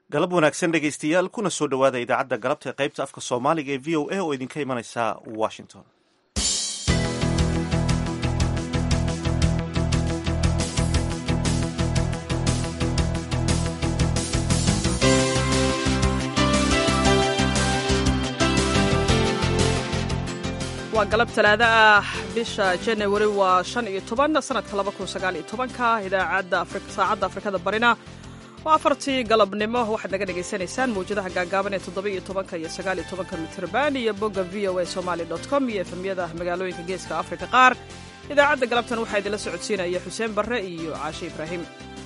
galab wanaagsan dhegaystayaal kuna soo dhowaada idaacadda galabta ee qaybta afka soomaaliga ee v o a oo idinka imanaysa washington waa galab talaado ah bisha janawari waa shan iyo toban sanadka laba kun sagaal iyo tobanka idaacadda saacadda afrikada barina waa afartii galabnimo waxaad naga dhagaysanaysaan mawjadaha gaagaaban ee toddoba iyo tobanka iyo sagaal iyo tobanka mitirban iyo bogga v o a somali dot com iyo efemyada magaalooyinka geeska afrika qaar idaacadda galabtan waxaa idinla socodsiinaya xuseen barre iyo caashe ibraahim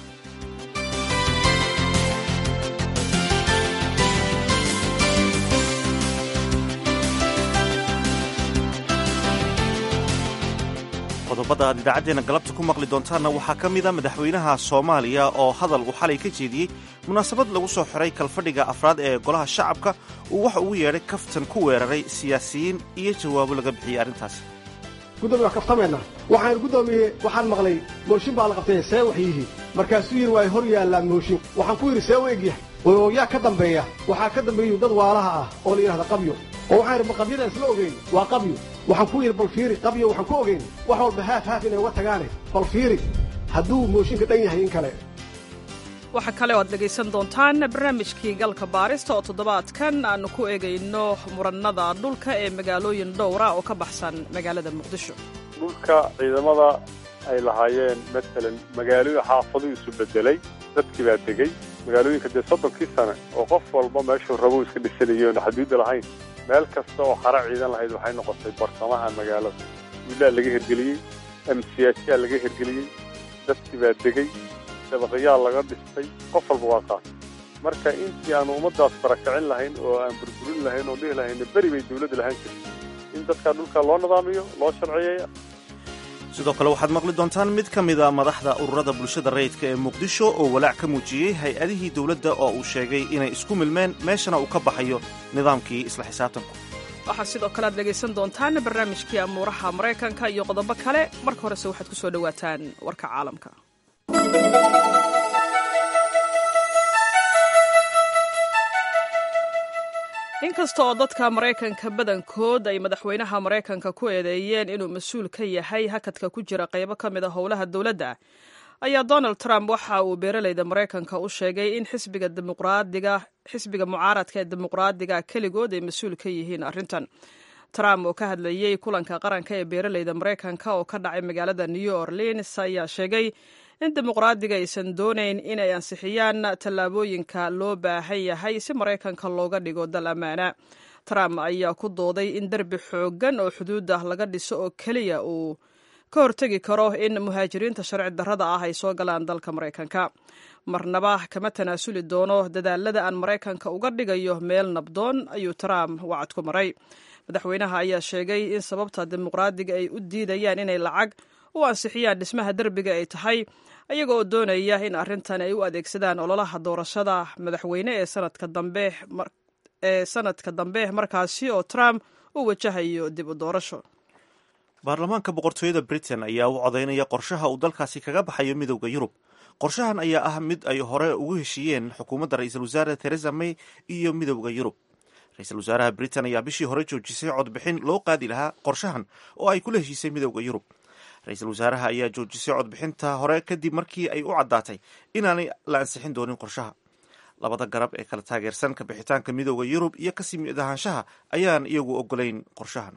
qodobada aad idaacaddeenna galabta ku maqli doontaanna waxaa ka mida madaxweynaha soomaaliya oo hadal uu xalay ka jeediyey munaasabad lagu soo xiray kalfadhiga afraad ee golaha shacabka uu waxa ugu yeedhay kaftan ku weeraray siyaasiyiin iyo jawaabo laga bixiyey arrintaas gudoomiye wax kaftamayna waxaan guddoomiye waxaan maqlay mooshin baa la qabtay see wax yihiin markaasuu yidhi waa hor yaallaan mooshin waxaan ku yidhi see u egyahay oo yaa ka dambeeya waxaa ka dambeeyu dad waalaha ah oo la yidhahda qabyo oo waxaan yidhi ma qabyada isla ogeyn waa qabyo waxaan ku yidhi bal fiiri qabyo waxaan ku ogeyn wax walba haaf haaf inay uga tagaane bal fiiri hadduu mooshinka dhan yahay in kale waxaa kale oo aad dhegaysan doontaan barnaamijkii galka baarista oo toddobaadkan aanu ku eegayno murannada dhulka ee magaalooyin dhowra oo ka baxsan magaalada muqdisho dhulka ciidamada ay lahaayeen matalan magaalooyin xaafaduu isu bedelay dadkii baa degey magaalooyinka dee soddonkii sane oo qof walba meeshuu rabou iska dhisanayay oona xaduudda lahayn meel kasta oo xara ciidan lahayd waxay noqotay bartamaha magaalada wiilaa laga hirgeliyey amsiyaasyaa laga hirgeliyey dadkii baa degey dabaqayaa laga dhistay qof walba waa qaas marka intii aanu ummaddaas barakicin lahayn oo aan burburin lahayn oo dhihi lahayna beri bay dawladda lahaan jirtay in dadkaa dhulka loo nidaamiyo loo sharciyeeya sidoo kale waxaad maqli doontaan mid ka mida madaxda ururada bulshada rayidka ee muqdisho oo walaac ka muujiyey hay-adihii dowladda oo uu sheegay inay isku milmeen meeshana uu ka baxayo nidaamkii isla xisaabtanku waxaa sidoo kale aad dhegaysan doontaan barnaamijkii amuuraha maraykanka iyo qodobo kale marka horese waxaad ku soo dhowaataan warka caalamka inkasta oo dadka maraykanka badankood ay madaxweynaha maraykanka ku eedeeyeen inuu mas-uul ka yahay hakadka ku jira qaybo ka mid a howlaha dowladda ayaa donald trump waxa uu beeralayda maraykanka u sheegay in xisbiga dimuqraadiga xisbiga mucaaradka ee dimuqraadiga keligood ay mas-uul ka yihiin arrintan trump oo ka hadlayey kulanka qaranka ee beeralayda maraykanka oo ka dhacay magaalada new orleans ayaa sheegay in dimuqraadiga aysan doonayn inay ansixiyaan tallaabooyinka loo baahan yahay si maraykanka looga dhigo dal ammaana trump ayaa ku dooday in derbi xooggan oo xuduudah laga dhiso oo keliya uu ka hortegi karo in muhaajiriinta sharci darrada ah ay soo galaan dalka maraykanka marnaba kama tanaasuli doono dadaalada aan maraykanka uga dhigayo meel nabdoon ayuu trump wacad ku maray madaxweynaha ayaa sheegay in sababta dimuqraadiga ay u diidayaan inay lacag u ansixiyaan dhismaha derbiga ay tahay ayaga oo doonaya in arrintan ay u adeegsadaan ololaha doorashada madaxweyne ee sanadka dambe ee sanadka dambe markaasi oo trump uu wajahayo dib u doorasho baarlamaanka boqortooyada britain ayaa u codaynaya qorshaha uu dalkaasi kaga baxayo midowda yurub qorshahan ayaa ah mid ay hore ugu heshiiyeen xukuumadda ra-iisul wasaare theresa may iyo midowda yurub ra-iisul wasaaraha britain ayaa bishii hore joojisay codbixin loo qaadi lahaa qorshahan oo ay kula heshiisay midowda yurub ra-iisul wasaaraha ayaa joojisay codbixinta hore kadib markii ay u caddaatay inaanay la ansixin doonin qorshaha labada garab ee kala taageersan ka bixitaanka midowda yurub iyo kasii mid ahaanshaha ayaan iyagu ogolayn qorshahan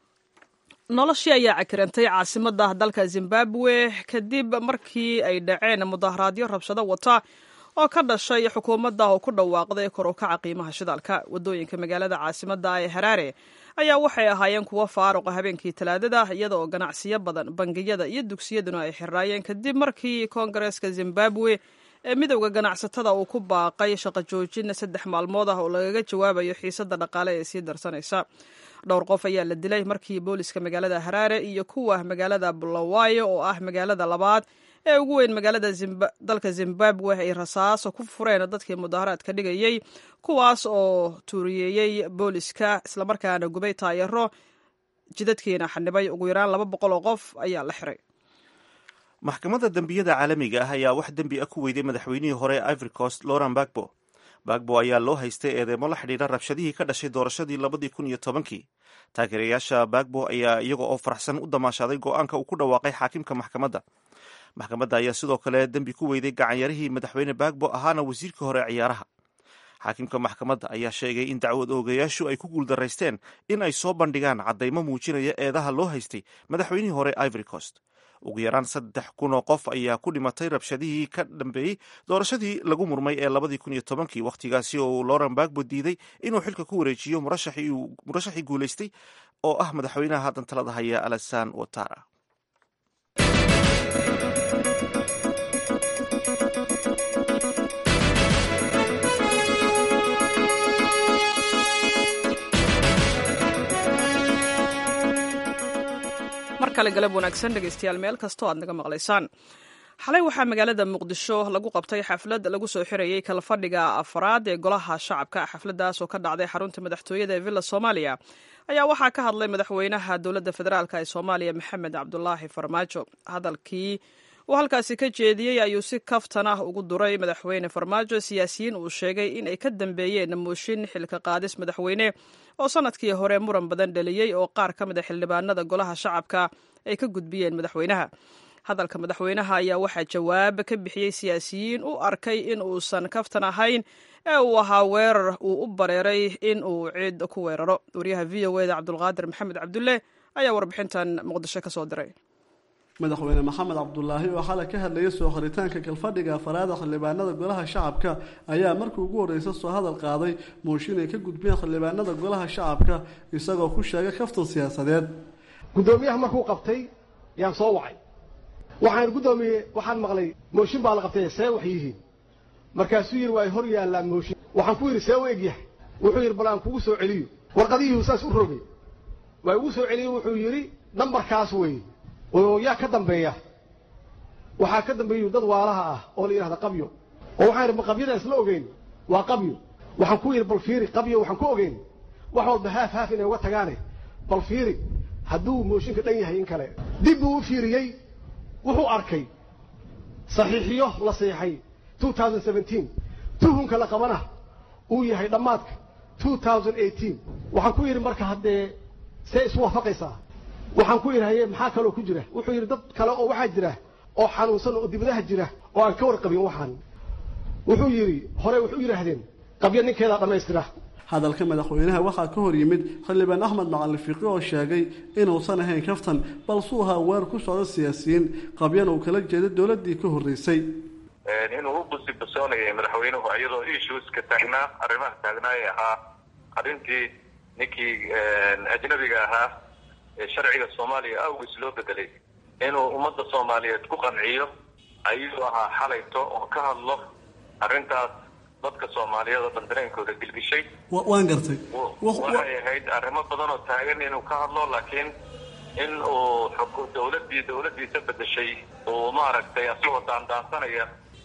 noloshii ayaa cakirantay caasimadda dalka zimbabwe kadib markii ay dhaceen mudaharaadyo rabshado wata oo ka dhashay xukuumadda oo ku dhawaaqday kor u kaca qiimaha shidaalka waddooyinka magaalada caasimadda ee haraare ayaa waxay ahaayeen kuwo faaruqa habeenkii talaadada iyada oo ganacsiyo badan bangiyada iyo dugsiyaduna ay xiraayeen kadib markii koongareeska zimbabwe ee midowda ganacsatada uu ku baaqay shaqo joojin saddex maalmood ah oo lagaga jawaabayo xiisadda dhaqaale ee sii darsanaysa dhowr qof ayaa la dilay markii booliska magaalada haraare iyo kuwa magaalada bulawayo oo ah magaalada labaad ee ugu weyn magaalada dalka zimbabwe ay rasaaso ku fureen dadkii mudaharaadka dhigayey kuwaas oo tuuriyeeyey booliska islamarkaana gubay taayaro jidadkiina xanibay ugu yaraan laba boqol oo qof ayaa la xiray maxkamadda dembiyada caalamiga ah ayaa wax dembi ah ku weyday madaxweynihii hore ee ivory coast lauren bagbo bagbo ayaa loo haystay eedeymo la xidhiidha rabshadihii ka dhashay doorashadii labadii kun iyo tobankii taageerayaasha bagbo ayaa iyaga oo faraxsan u damaashaaday go-aanka uu ku dhawaaqay xaakimka maxkamadda maxkamadda ayaa sidoo kale dembi ku weyday gacanyarihii madaxweyne bagbo ahaana wasiirkii hore ciyaaraha xaakimka maxkamadda ayaa sheegay in dacwad oogayaashu ay ku guuldaraysteen in ay soo bandhigaan caddaymo muujinaya eedaha loo haystay madaxweynihii hore ivory coast ugu yaraan saddex kun oo qof ayaa ku dhimatay rabshadihii ka dambeeyey doorashadii lagu murmay ee labadii kun iyo tobankii wakhtigaasi oo lauren bagbo diiday inuu xilka ku wareejiyo murashaxii guulaystay oo ah madaxweynaha haddan talada haya alasan watara mar kale galab wanaagsan dhegaystayaal meel kastoo aad naga maqlaysaan xalay waxaa magaalada muqdisho lagu qabtay xaflad lagu soo xirayey kala fadhiga afraad ee golaha shacabka xafladaas oo ka dhacday xarunta madaxtooyada ee villa soomaaliya ayaa waxaa ka hadlay madaxweynaha dowladda federaalk ee soomaaliya maxamed cabdulaahi farmaajo hadalkii uu halkaasi ka jeediyey ayuu si kaftan ah ugu duray madaxweyne farmaajo siyaasiyiin uu sheegay in ay ka dambeeyeen mooshin xilka qaadis madaxweyne oo sanadkii hore muran badan dhaliyey oo qaar ka mid a xildhibaanada golaha shacabka ay ka gudbiyeen madaxweynaha hadalka madaxweynaha ayaa waxaa jawaab ka bixiyey siyaasiyiin u arkay in uusan kaftan ahayn ee uu ahaa weerar uu u bareeray in uu cid ku weeraro wariyaha v o eda cabdulqaadir maxamed cabdulle ayaa warbixintan muqdisho ka soo diray madaxweyne maxamed cabdulaahi oo xalay ka hadlayay soo qoritaanka kalfadhiga afaraada xildhibaanada golaha shacabka ayaa markii ugu horreysa soo hadal qaaday mooshin ay ka gudbiyeen xildhibaanada golaha shacabka isagoo ku sheegay kaftan siyaasadeed guddoomiyaha markuu qabtay yaan soo wacay waxaan guddoomiye waxaan maqlay mooshin baa la qabtay see wax yihiin markaasuu yidhi waa ay hor yaallaan mooshin waxaan ku yidhi see u egyahay wuxuu yidhi bal aan kugu soo celiyo warqadihii saas u rogay waa igu soo celiyo wuxuu yidhi nambarkaas weeye oo yaa ka dambeeya waxaa ka dambeeyu dad waalaha ah oo la yidhahda qabyo oo waxaan yidhi ma qabyadaan isla ogeyn waa qabyo waxaan ku yidhi bal fiiri qabyo waxaan ku ogeyn wax walba haaf haaf inay uga tagaane bal fiiri hadduu mooshinka dhan yahay in kale dib buu u fiiriyey wuxuu arkay saxiixiyo la seexay tuhunka la qabana uu yahay dhammaadka waxaan ku yidhi marka haddee see isu waafaqaysaa waxaan ku yidhi haye maxaa kaloo ku jira wuxuu yidhi dad kale oo waxaa jira oo xanuunsan oo dibadaha jira oo aan ka warqabin waxaan wuxuu yidhi hore wuxuu yidhaahdeen qabyo ninkeedaa dhammaystira hadalka madaxweynaha waxaa ka hor yimid xildhibaan axmed macalin fiqi oo sheegay inuusan ahayn kaftan balsuu ahaa weer ku socda siyaasiyiin qabyana uu kala jeeday dowladdii ka horreysay inuu u busibasoonayay madaxweynuhu iyadoo issueska taagnaa arrimaha taagnaa ee ahaa arrintii ninkii ajnabiga ahaa ee sharciga soomaaliya awgiis loo bedelay inuu ummadda soomaaliyeed ku qanciyo ayuu ahaa xalayto oo ka hadlo arrintaas dadka soomaaliyeed oo dhan dareenkooda gelgishay waan gartay waxay ahayd arrimo badan oo taagan inuu ka hadlo laakiin in uu dawladdii dawladdiisa bedeshay uu maaragtay asagoo daandaansanaya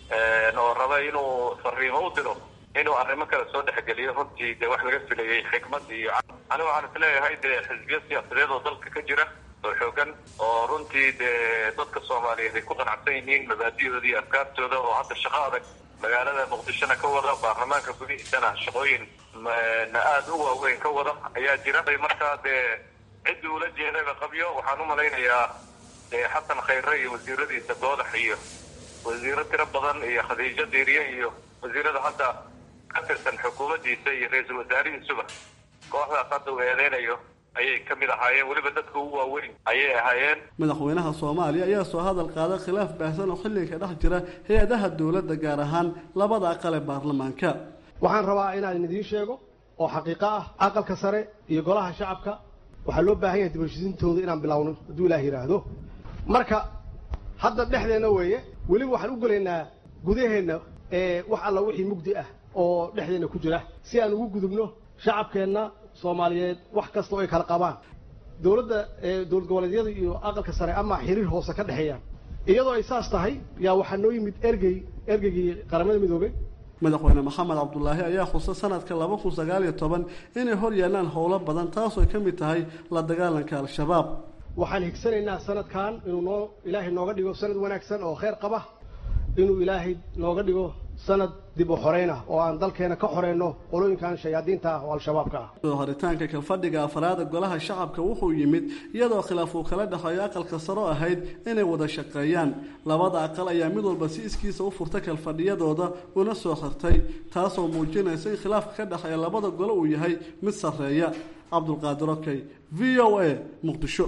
oo raba inuu fariimo u diro inuu arrimo kale soo dhexgeliyo runtii dee wax laga filayay xikmaddii iyo aniga waxaan isleeyahay dee xisbiyo siyaasadeed oo dalka ka jira oo xoogan oo runtii dee dadka soomaaliyeed ay ku qanacsan yihiin mabaadidooda iyo afkaartooda oo hadda shaqo adag magaalada muqdishona ka wada baarlamaanka gudihiisana shaqooyin na aada u waaweyn ka wada ayaa jira markaa dee ciddii ula jeedaba qabyo waxaan u malaynayaa dee xasan khayre iyo wasiiradiisa goodax iyo wasiiro tiro badan iyo khadiijo diiriye iyo wasiirada hadda ka tirsan xukuumaddiisa iyo ra-iisul wasaarihiisuba kooxdaas hadda uu eedeynayo ayay ka mid ahaayeen weliba dadka ugu waaweyn ayay ahaayeen madaxweynaha soomaaliya ayaa soo hadal qaaday khilaaf baahsan oo xilliga dhex jira hay-adaha dowladda gaar ahaan labada aqal ee baarlamaanka waxaan rabaa inaan idiin sheego oo xaqiiqo ah aqalka sare iyo golaha shacabka waxaa loo baahan yahay dibashisiintooda inaan bilaawno hadduu ilaah yidhaahdo marka hadda dhexdeenna weeye weliba waxaan u gelaynaa gudaheenna ee wax alla wixii mugdi ah oo dhexdeenna ku jira si aan ugu gudubno shacabkeenna soomaaliyeed wax kasta oo ay kala qabaan dowladda dowlad goboleedyada iyo aqalka sare ama xiriir hoose ka dhexeeyaan iyadoo ay saas tahay yaa waxaa noo yimid ergey ergeygii qaramada midoobey madaxweyne maxamed cabdulaahi ayaa khusay sanadka laba kun sagaal iyo toban inay hor yaallaan howlo badan taasoo ka mid tahay la dagaalanka al-shabaab waxaan higsanaynaa sanadkan inuu noo ilaahay nooga dhigo sanad wanaagsan oo kheyr qaba inuu ilaahay nooga dhigo sanad dib u xoreyn ah oo aan dalkeena ka xoreyno qolooyinkan shayaadiinta ah oo al-shabaabka ah soo horitaanka kalfadhiga afraada golaha shacabka wuxuu yimid iyadoo khilaaf uu kala dhexeeyo aqalka saro ahayd inay wada shaqeeyaan labada aqal ayaa mid walba si iskiisa u furta kalfadhiyadooda una soo xirtay taasoo muujinaysa in khilaafka ka dhexeeya labada gole uu yahay mid sarreeya cabdulqaadir okey v o a muqdisho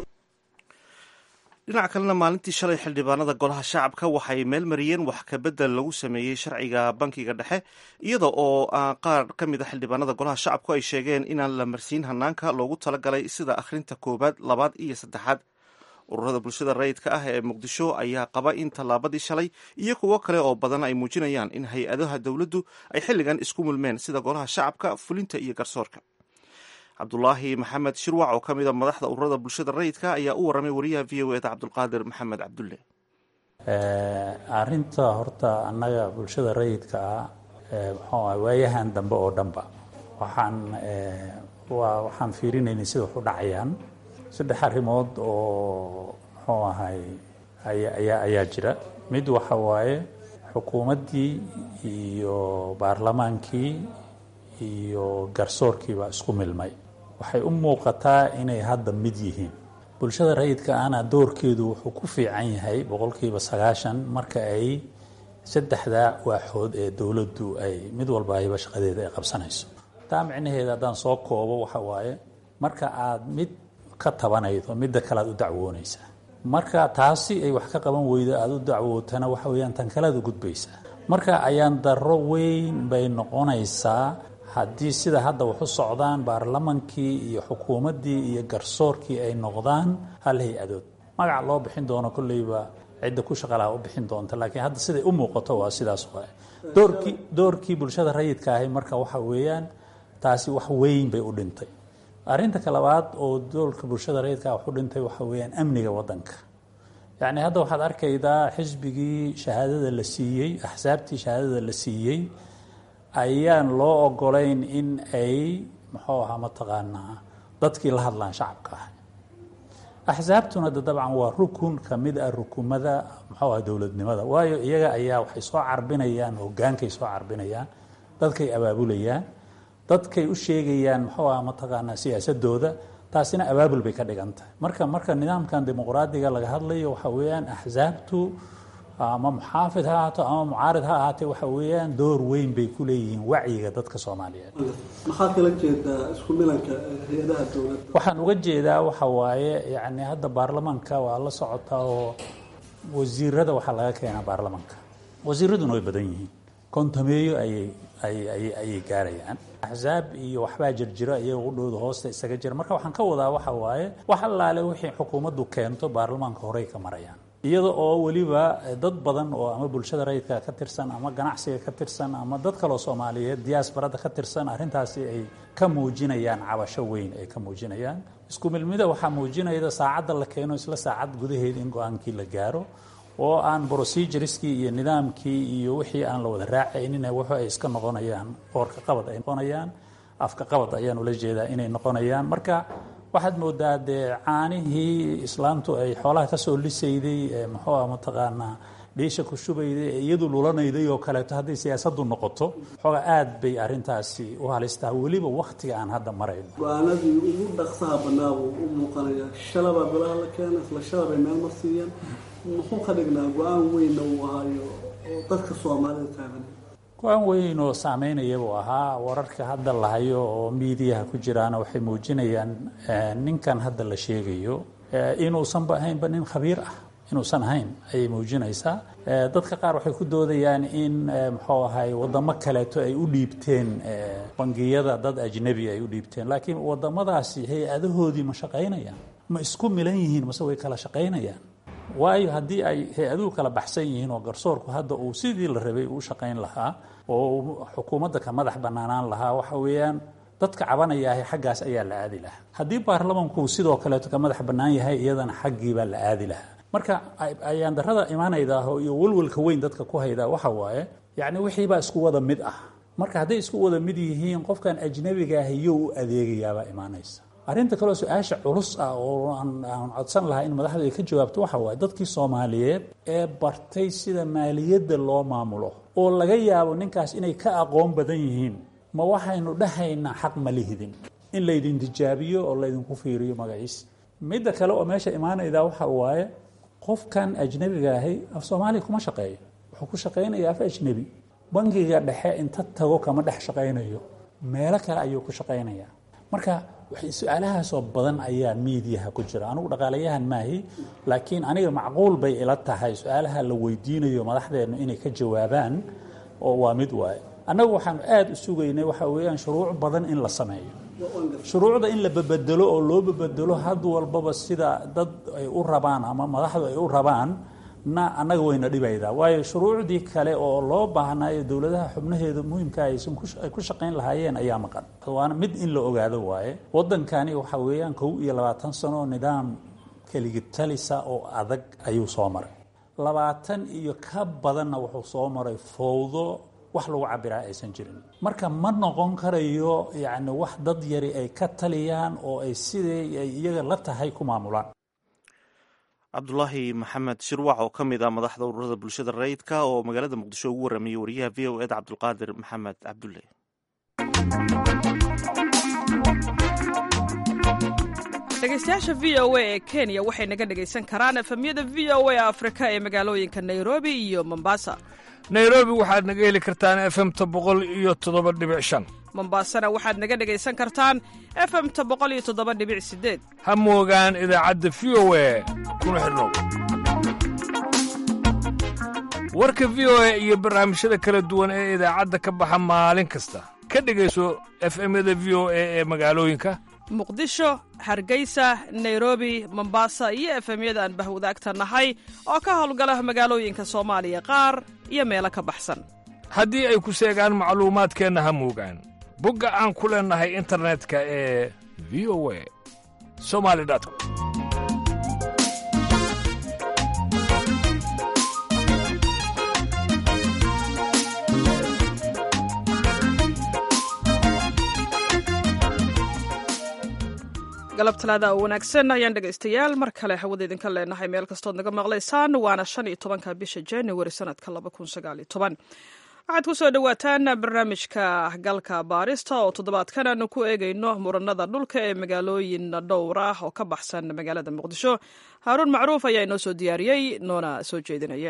dhinaca kalena maalintii shalay xildhibaanada golaha shacabka waxay meel mariyeen wax kabedel lagu sameeyey sharciga bankiga dhexe iyada oo qaar ka mid a xildhibaanada golaha shacabku ay sheegeen inaan la marsiin hanaanka loogu talagalay sida akhrinta koowaad labaad iyo saddexaad ururada bulshada rayidka ah ee muqdisho ayaa qaba in tallaabadii shalay iyo kuwo kale oo badan ay muujinayaan in hay-adaha dowladdu ay xilligan isku mulmeen sida golaha shacabka fulinta iyo garsoorka cabdulaahi maxamed shirwac oo ka mid a madaxda ururada bulshada rayidka ayaa u warramay wariyaha v o eda cabdulqaadir maxamed cabdulle arrinta horta annaga bulshada rayidka ah muxuu ah waayahan dambe oo dhanba waxaan waa waxaan fiirinaynay sida wax u dhacayaan saddex arrimood oo muxuu ahay ayaa ayaa jira mid waxa waaye xukuumaddii iyo baarlamaankii iyo garsoorkiibaa isku milmay waxay u muuqataa inay hadda mid yihiin bulshada rayidka ana doorkeedu wuxuu ku fiican yahay boqolkiiba sagaashan marka ay saddexda waaxood ee dowladdu ay mid walba ayba shaqadeeda ay qabsanayso taa micnaheeda haddaan soo koobo waxa waaye marka aad mid ka tabanaydo midda kale aad u dacwoonaysaa marka taasi ay wax ka qaban weydo aada u dacwootana waxa weeyaan tan kale aad u gudbaysaa marka ayaan darro weyn bay noqonaysaa haddii sida hadda waxu socdaan baarlamankii iyo xukuumaddii iyo garsoorkii ay noqdaan hal hay-adood magac loo bixin doono kolleyba cidda ku shaqalaha u bixin doonta laakiin hadda siday u muuqato waa sidaas waay doorkii doorkii bulshada rayidka ahi marka waxa weeyaan taasi wax weyn bay u dhintay arrinta ka labaad oo doolka bulshada rayidka wax u dhintay waxa weeyaan amniga waddanka yacni hadda waxaad arkaydaa xisbigii shahaadada la siiyey axsaabtii shahaadada la siiyey ayaan loo ogolayn in ay muxuu ahaa mataqaanaa dadkii la hadlaan shacabka ah axsaabtuna de dabcan waa rukun ka mid ah rukumada muxuu aha dowladnimada waayo iyaga ayaa waxay soo carbinayaan hogaankay soo carbinayaan dadkay abaabulayaan dadkay u sheegayaan muxuu aha mataqaanaa siyaasadooda taasina abaabul bay ka dhigan tahay marka marka nidaamkan dimuqraadiga laga hadlayo waxa weeyaan axsaabtu ama muxaafid ha ahaato ama mucaarid ha ahaatee waxa weeyaan door weyn bay ku leeyihiin wacyiga dadka soomaaliyeed maxaa kala jeedaa isku milanka hay-adaha dowladda waxaan uga jeedaa waxa waaye yacni hadda baarlamaanka waa la socotaa oo wasiirada waxaa laga keenaa baarlamaanka wasiiraduna way badan yihiin kontameeyo ayay ayay ayay gaarayaan axsaab iyo waxbaa jirjiro iyaga udhowda hoosta isaga jira marka waxaan ka wadaa waxa waaye wax allaale wixii xukuumaddu keento baarlamaanka horey ka marayaan iyada oo weliba dad badan oo ama bulshada rayidka ka tirsan ama ganacsiga ka tirsan ama dad kaloo soomaaliyeed diyaasbarada ka tirsan arrintaasi ay ka muujinayaan cabasho weyn ay ka muujinayaan isku milmida waxaa muujinayda saacadda la keeno isla saacad gudaheeda in go-aankii la gaaro oo aan procedureskii iyo nidaamkii iyo wixii aan la wada raacaynin wuxu ay iska noqonayaan qoorka qabad ay noqonayaan afka qabad ayaan ula jeedaa inay noqonayaan marka waxaad moodaa dee caanihii islaamtu ay xoolaha kasoo lisayday muxuu ah mataqaanaa dhiisha ku shubayday ee iyadu lulanayday oo kaleeto hadday siyaasaddu noqoto xooga aad bay arrintaasi u halistaa weliba wakhtiga aan hadda marayno go-aanadii ugu dhaqsaha banaa buu u muuqanayaa shalabaa golaha la keena isla shalabay meel mar siiyeen muxuu ka dhignaa go-aan weynna uu ahaayo oo dadka soomaalida taagan go-aan weyn oo saameynaya buu ahaa wararka hadda la hayo oo miidiyaha ku jiraana waxay muujinayaan ninkan hadda la sheegayo inuusanba ahaynba nin khabiir ah inuusan ahayn ayay muujinaysaa dadka qaar waxay ku doodayaan in muxuu ahay wadamo kaleeto ay u dhiibteen bangiyada dad ajnabi ay u dhiibteen laakiin wadamadaasi hay-adahoodii ma shaqaynayaan ma isku milan yihiin mase way kala shaqaynayaan waayo haddii ay hay-aduhu kala baxsan yihiin oo garsoorku hadda uu sidii la rabay uu shaqayn lahaa oo xukuumadda ka madax banaanaan lahaa waxa weeyaan dadka cabanayaahay xaggaas ayaa la aadi lahaa haddii baarlamanku sidoo kaleeto ka madax bannaan yahay iyadana xaggiibaa la aadi lahaa marka ayaan darada imaanaydaah iyo walwalka weyn dadka ku haydaa waxa waaye yacni wixiibaa isku wada mid ah marka hadday isku wada mid yihiin qofkan ajnabiga ah iyo u adeegayaabaa imaanaysa arrinta kaleo su-aasha culus ah oo aan aan codsan lahaa in madaxdu ay ka jawaabto waxa waaye dadkii soomaaliyeed ee bartay sida maaliyadda loo maamulo oo laga yaabo ninkaas inay ka aqoon badan yihiin ma waxaynu dhahaynaa xaq ma lihidin in laydin tijaabiyo oo laydinku fiiriyo magaciis midda kale oo meesha imaanayda waxa waaye qofkan ajnabiga ahi af soomaaliya kuma shaqeeyo wuxuu ku shaqaynayaa af ajnebi bangiga dhexe inta tago kama dhex shaqaynayo meelo kale ayuu ku shaqaynayaa marka su-aalahaasoo badan ayaa miidiyaha ku jira anugu dhaqaalayahan maahi laakiin aniga macquul bay ila tahay su-aalaha la weydiinayo madaxdeennu inay ka jawaabaan oo waa mid waaye annagu waxaanu aada u sugaynay waxa weeyaan shuruuc badan in la sameeyo shuruucda in la babedelo oo loo babedelo had walbaba sida dad ay u rabaan ama madaxdu ay u rabaan na annaga wayna dhibaydaa waayo shuruucdii kale oo loo baahnaayo dowladaha xubnaheeda muhimka aysan ay ku shaqayn lahaayeen ayaa maqan waana mid in la ogaado waaye waddankani waxa weeyaan kow iyo labaatan sano nidaam keligitalisa oo adag ayuu soo maray labaatan iyo ka badanna wuxuu soo maray fowdo wax lagu cabiraa aysan jirin marka ma noqon karayo yacni wax dad yari ay ka taliyaan oo ay sidii ay iyaga la tahay ku maamulaan cabdulaahi maxamed shirwac oo ka mid ah madaxda ururada bulshada rayidka oo magaalada muqdisho ugu warramayay wariyaha v o eda cabdulqaadir maxamed cabdulle dhegeystayaasha v o a ee kenya waxay naga dhegaysan karaan efemyada v o a afrika ee magaalooyinka nairobi iyo mombasa nairobi waxaad naga heli kartaan efemta boqol iyo toddoba dhibic shan mombasana waxaad naga dhegaysan kartaan efemta boqol iyo toddoba dhibic sideed ha moogaan idaacadda v o a kuna xidhnow warka v o a iyo barnaamijyada kala duwan ee idaacadda ka baxa maalin kasta ka dhegayso efemyada v o a ee magaalooyinka muqdisho hargeysa nairobi mombasa iyo efemyada aan bahwadaagta nahay oo ka howlgala magaalooyinka soomaaliya qaar iyo meelo ka baxsan haddii ay ku seegaan macluumaadkeenna ha moogaan bogga aan ku leennahay internetka ee v o a somali com galab talaada oo wanaagsan ayaan dhegaystayaal mar kale hawada idinka leenahay meel kastood naga maqlaysaan waana shan iyo tobanka bisha januari sanadka laba kun sagaal iyo toban waxaad ku soo dhowaataan barnaamijka galka baarista oo toddobaadkan aanu ku eegayno muranada dhulka ee magaalooyin dhowr ah oo ka baxsan magaalada muqdisho haaruun macruuf ayaa inoo soo diyaariyey noona soo jeedinaya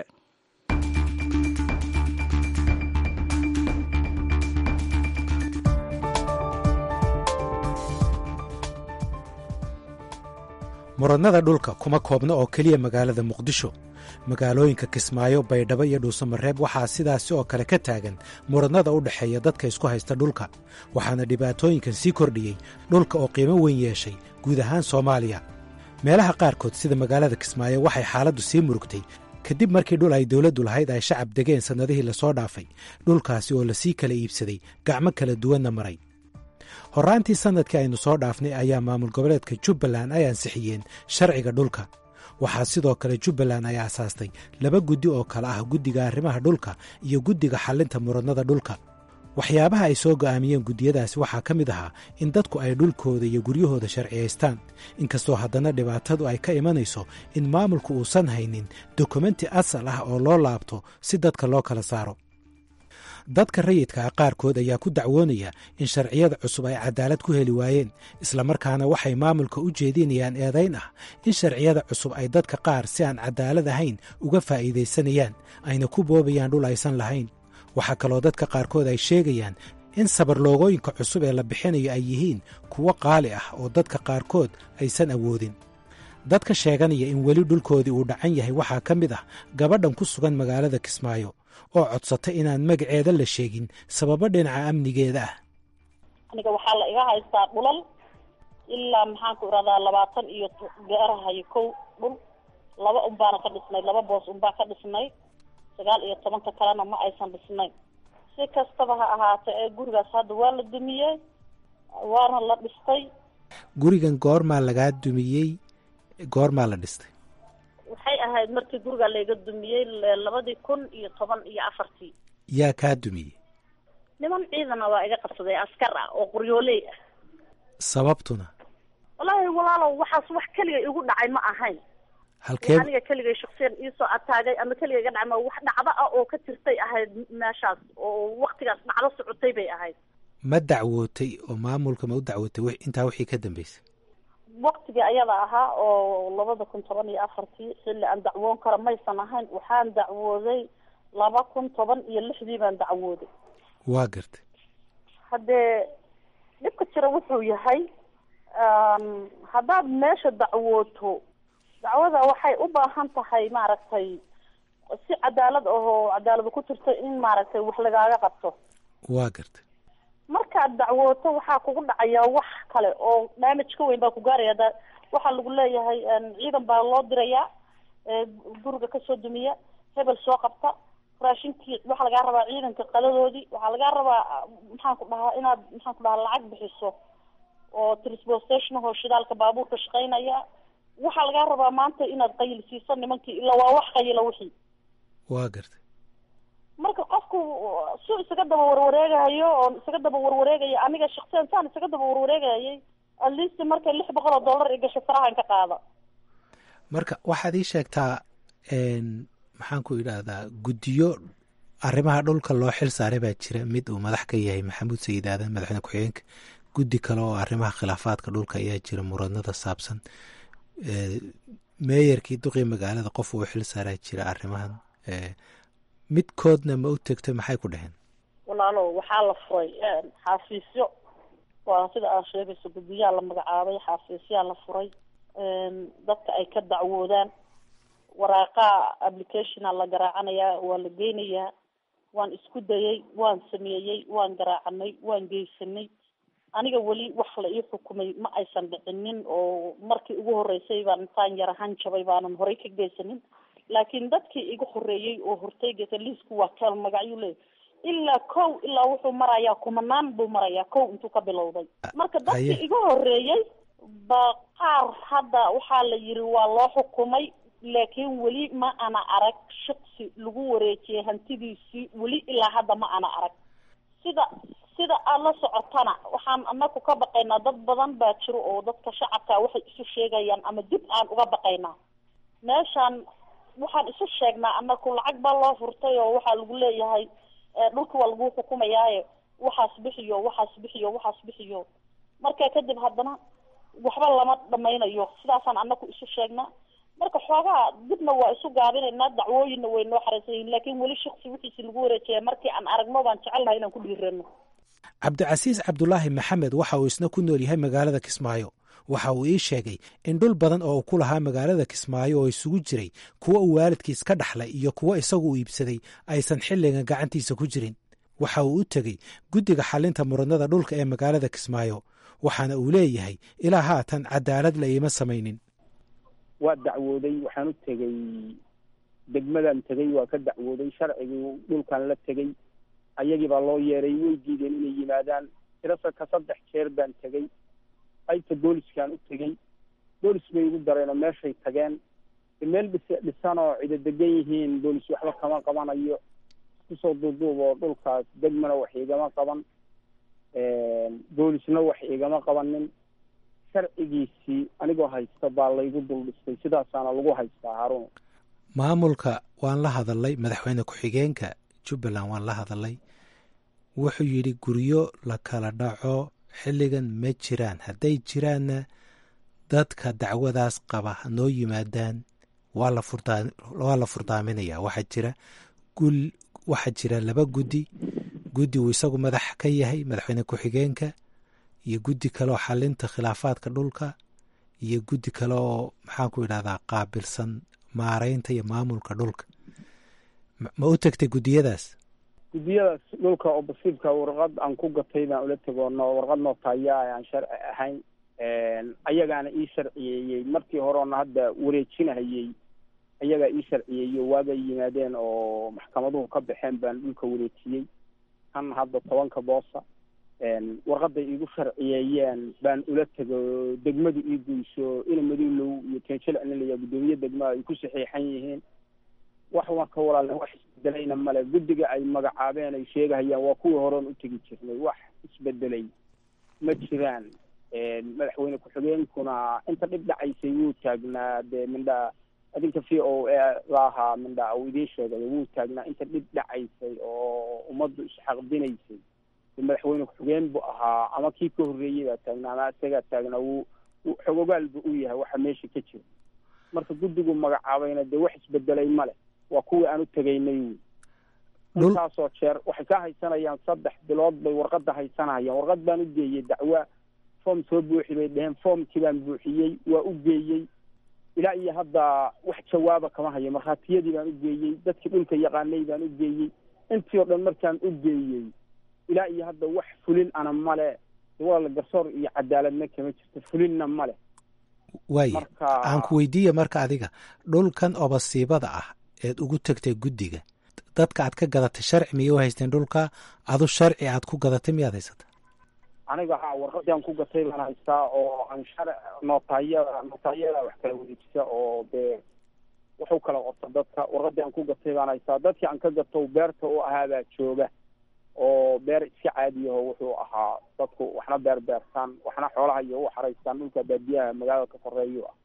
murannada dhulka kuma koobna oo keliya magaalada muqdisho magaalooyinka kismaayo baydhabo iyo dhuusamareeb waxaa sidaasi oo kale ka taagan murannada u dhexeeya dadka isku haysta dhulka waxaana dhibaatooyinkan sii kordhiyey dhulka oo qiimo weyn yeeshay guud ahaan soomaaliya meelaha qaarkood sida magaalada kismaayo waxay xaaladdu sii murugtay kadib markii dhul ay dowladdu lahayd ay shacab degeen sannadihii lasoo dhaafay dhulkaasi oo lasii kala iibsaday gacmo kala duwanna maray horraantii sannadkii aynu soo dhaafnay ayaa maamul goboleedka jubbaland ay ansixiyeen sharciga dhulka waxaa sidoo kale jubbaland ay aasaastay laba guddi oo kale ah guddiga arrimaha dhulka iyo guddiga xallinta murannada dhulka waxyaabaha ay soo go'aamiyeen guddiyadaasi waxaa ka mid ahaa in dadku ay dhulkooda iyo guryahooda sharciyaystaan inkastoo haddana dhibaatadu ay ka imanayso in maamulku uusan haynin dokumenti asal ah oo loo laabto si dadka loo kala saaro dadka rayidka ah qaarkood ayaa ku dacwoonaya in sharciyada cusub ay cadaalad ku heli waayeen islamarkaana waxay maamulka u jeedinayaan eedayn ah in sharciyada cusub ay dadka qaar si aan cadaalad ahayn uga faa'iidaysanayaan ayna ku boobayaan dhul aysan lahayn waxaa kaloo dadka qaarkood ay sheegayaan in sabarloogooyinka cusub ee la bixinayo ay yihiin kuwo qaali ah oo dadka qaarkood aysan awoodin dadka sheeganaya in weli dhulkoodii uu dhacan yahay waxaa ka mid ah gabadhan ku sugan magaalada kismaayo oo codsata inaan magaceeda la sheegin sababo dhinaca amnigeeda ah aniga waxaa la iga haystaa dhulal ilaa maxaan ku iradaa labaatan iyo gaarahayo kow dhul laba un baana ka dhisnay laba boos unbaa ka dhisnay sagaal iyo tobanka kalena ma aysan dhisnayn si kastaba ha ahaate ee gurigaas hadda waa la dumiyey waana la dhistay gurigan goormaa lagaa dumiyey goormaa la dhistay waxay ahayd markii guriga layga dumiyey labadii kun iyo toban iyo afartii yaa kaa dumiyey niman ciidana waa iga qabsaday askar ah oo qoryooley ah sababtuna wallaahi walaalow waxaas wax keliga igu dhacay ma ahayn halkee aniga keligay shaksiyan iisoo ataagay ama keliga iga dhacay ma wax dhacdo ah oo ka jirtay ahayd meeshaas oo waktigaas dhacdo socotay bay ahayd ma dacwootay oo maamulka ma u dacwootay wi- intaa wixii ka dambeysay waktigii ayada ahaa oo labada kun toban iyo afartii xilli aan dacwoon karo maysan ahayn waxaan dacwooday laba kun toban iyo lixdii baan dacwooday waa gartay haddee dhibka jira wuxuu yahay um, haddaad meesha dacwooto dacwada waxay u baahan tahay maaragtay si cadaalad ahoo cadaaladu ku jirto in maaragtay wax lagaaga qabto waa gartay markaad dacwooto waxaa kugu dhacaya wax kale oo damage ka weyn baa ku gaaraya da waxaa lagu leeyahay een, ciidan baa loo dirayaa ee, guriga kasoo dumiya hebel soo qabta raashinkii waxaa lagaa rabaa ciidanka qaladoodii waxaa lagaa rabaa maxaan ku dhahaa inaad maxaan ku dhahaa lacag bixiso oo transportation oo shidaalka baabuurka shaqaynaya waxaa lagaa rabaa maanta inaad qayil siiso nimankii ila waa wax qayila wixii waa gartay marka qofku su isaga daba warwareegayo oo isaga daba warwareegaya aniga shaksiyan saan isaga daba warwareegayay at least markay lix boqol oo dollar i gasho farahan ka qaada marka waxaad ii sheegtaa n maxaan ku idhaahdaa guddiyo arrimaha dhulka loo xil saaray baa jira mid uu madax ka yahay maxamuud sayid aadan madaxweyne ku-xigeenka guddi kale oo arrimaha khilaafaadka dhulka ayaa jira muranada saabsan Eh, meeyarkii duqii magaalada qof uu xil saaraa jira arrimahan Eh, midkoodna ma u tegto maxay ku dhaheen walaalo waxaa la furay een, xafiisyo waa sida aad sheegayso guddiyaa la magacaabay xafiisyaa la furay een, dadka ay ka dacwoodaan waraaqaa applicationa la garaacanayaa waa la geynayaa waan isku dayay waan sameeyey waan garaacanay waan geysanay aniga weli wax la ii xukumay ma aysan dhicinin oo markii ugu horeysay baan intaan yar ahaan jabay baanan horey ka geysanin laakiin dadkii iga horeeyey oo hortay geysa liisku waa kal magacyuu leeyahy ilaa kow ilaa wuxuu marayaa kumanaan buu marayaa kow intuu ka bilowday marka dadkii Haye. iga horeeyey ba qaar hadda waxaa la yiri waa loo xukumay laakiin weli ma ana arag shaqsi lagu wareejiyay hantidiisii weli ilaa hadda ma ana arag sida sida aad la socotana waxaan anaku ka baqaynaa dad badan baa jiro oo dadka shacabka waxay isu sheegayaan ama dib aan uga baqaynaa meeshaan waxaan isu sheegnaa anaku lacag baa loo furtay oo waxaa lagu leeyahay eh, dhulka waa lagu xukumayaaye waxaas bixiyo waxaas bixiyo waxaas bixiyo marka kadib haddana waxba lama dhamaynayo sidaasaan anaku isu sheegnaa marka xoogaa dibna waa isu gaabinaynaa dacwooyinna way noo xareysan yihiin laakiin weli shaksi wixiisi lagu wareejaya markii aan aragno baan jecelnahay inaan ku dhiirano cabdicasiis cabdulaahi maxamed waxa uu isna ku nool yahay magaalada kismaayo waxa uu ii sheegay in dhul badan oo uu ku lahaa magaalada kismaayo oo isugu jiray kuwa uu waalidkiis ka dhaxlay iyo kuwa isagu uu iibsaday aysan xilligan gacantiisa ku jirin waxa uu u tegey guddiga xalinta muranada dhulka ee magaalada kismaayo waxaana uu leeyahay ilaa haatan cadaalad la iima samaynin waa dacwooday waxaan u tegey degmadan tegey waa ka dacwooday sharcigii dhulkan la tegey ayagii baa loo yeeray way diideen inay yimaadaan tirasa ka saddex jeer baan tegey qaybta booliskaan u tegey boolis bay igu dareen oo meeshay tageen meel dhis dhisan oo cido degan yihiin boolis waxba kama qabanayo iskusoo duuduub oo dhulkaas degmana wax igama qaban boolisna wax igama qabanin sharcigiisii anigoo haysta baa laygu dul dhistay sidaasaana lagu haystaa haruun maamulka waan la hadalay madaxweyne ku-xigeenka jubbaland waan la hadalay wuxuu yidhi guryo la kala dhaco xilligan ma jiraan hadday jiraanna dadka dacwadaas qaba ha noo yimaadaan waa la furdaa waa la furdaaminaya waxaa jira gul waxaa jira laba guddi guddi uu isagu madax ka yahay madaxweyne ku-xigeenka iyo guddi kale oo xalinta khilaafaadka dhulka iyo guddi kale oo maxaan ku idhahdaa qaabilsan maareynta iyo maamulka dhulka ma- ma u tegtay guddiyadaas guddiyadaas dhulka oo basiibka warqad aan ku gatay baan ula tegoono warqad nootaaya aan sharci ahayn ayagaana ii sharciyeeyey markii horeona hadda wareejinahayey ayagaa ii sharciyeeyey waagay yimaadeen oo maxkamaduhu ka baxeen baan dhulka wareejiyey kan hadda tobanka boosa warqaday iigu sharciyeeyeen baan ula tego degmadu ii guyso ina maduulow iyo kenjel anilaya guddoomiye degmada ay ku saxiixan yihiin wax waan ka walaalna wax isbedelayna male guddiga ay magacaabeen ay sheegahayaan waa kuwii horeon u tegi jirnay wax isbedelay ma jiraan madaxweyne ku-xigeenkuna inta dhib dhacaysay wuu taagnaa dee mindha adinka v o a la ahaa mindha uu idiin sheegay wuu taagnaa inta dhib dhacaysay oo ummaddu isxaqdinaysay madaxweyne ku-xigeen buu ahaa ama kii ka horreeyey baa taagnaa ama isagaa taagnaa wuu xogogaal bu u yahay waxa meesha ka jira marka guddigu magacaabayna dee wax isbedelay ma leh waa kuwii aan u tegaynay wy intaasoo jeer waxay ka haysanayaan saddex bilood bay warqadda haysanayaan warqad baan u geeyey dacwa foom soo buuxi bay dheheen foomkii baan buuxiyey waa u geeyey ilaa iyo hadda wax jawaaba kama hayo markhaatiyadii baan u geeyey dadkii dhulka yaqaanay baan u geeyey intii oo dhan markaan u geeyey ilaa iyo hadda wax fulin ana male walaala garsoor iyo cadaaladna kama jirto fulinna male waaya aan ku weydiiya marka adiga dhulkan obasiibada ah eed ugu tegtay guddiga dadka aad ka gadatay sharci miyay u haysteen dhulka adu sharci aad ku gadatay miyaad haysata aniga ha warqadii aan ku gatay baan haystaa oo aan shar nootaayada nootaayada wax kala wareejisa oo dee wuxuu kala qorta dadka warqadii aan ku gatay baan haystaa dadkii aan ka gato beerta u ahaabaa jooga oo beer iska caadiyaho wuxuu ahaa dadku waxna beer beertaan waxna xoolaha iyo u xaraystaan dhulka baadiyaha magaalada ka koreeyu ah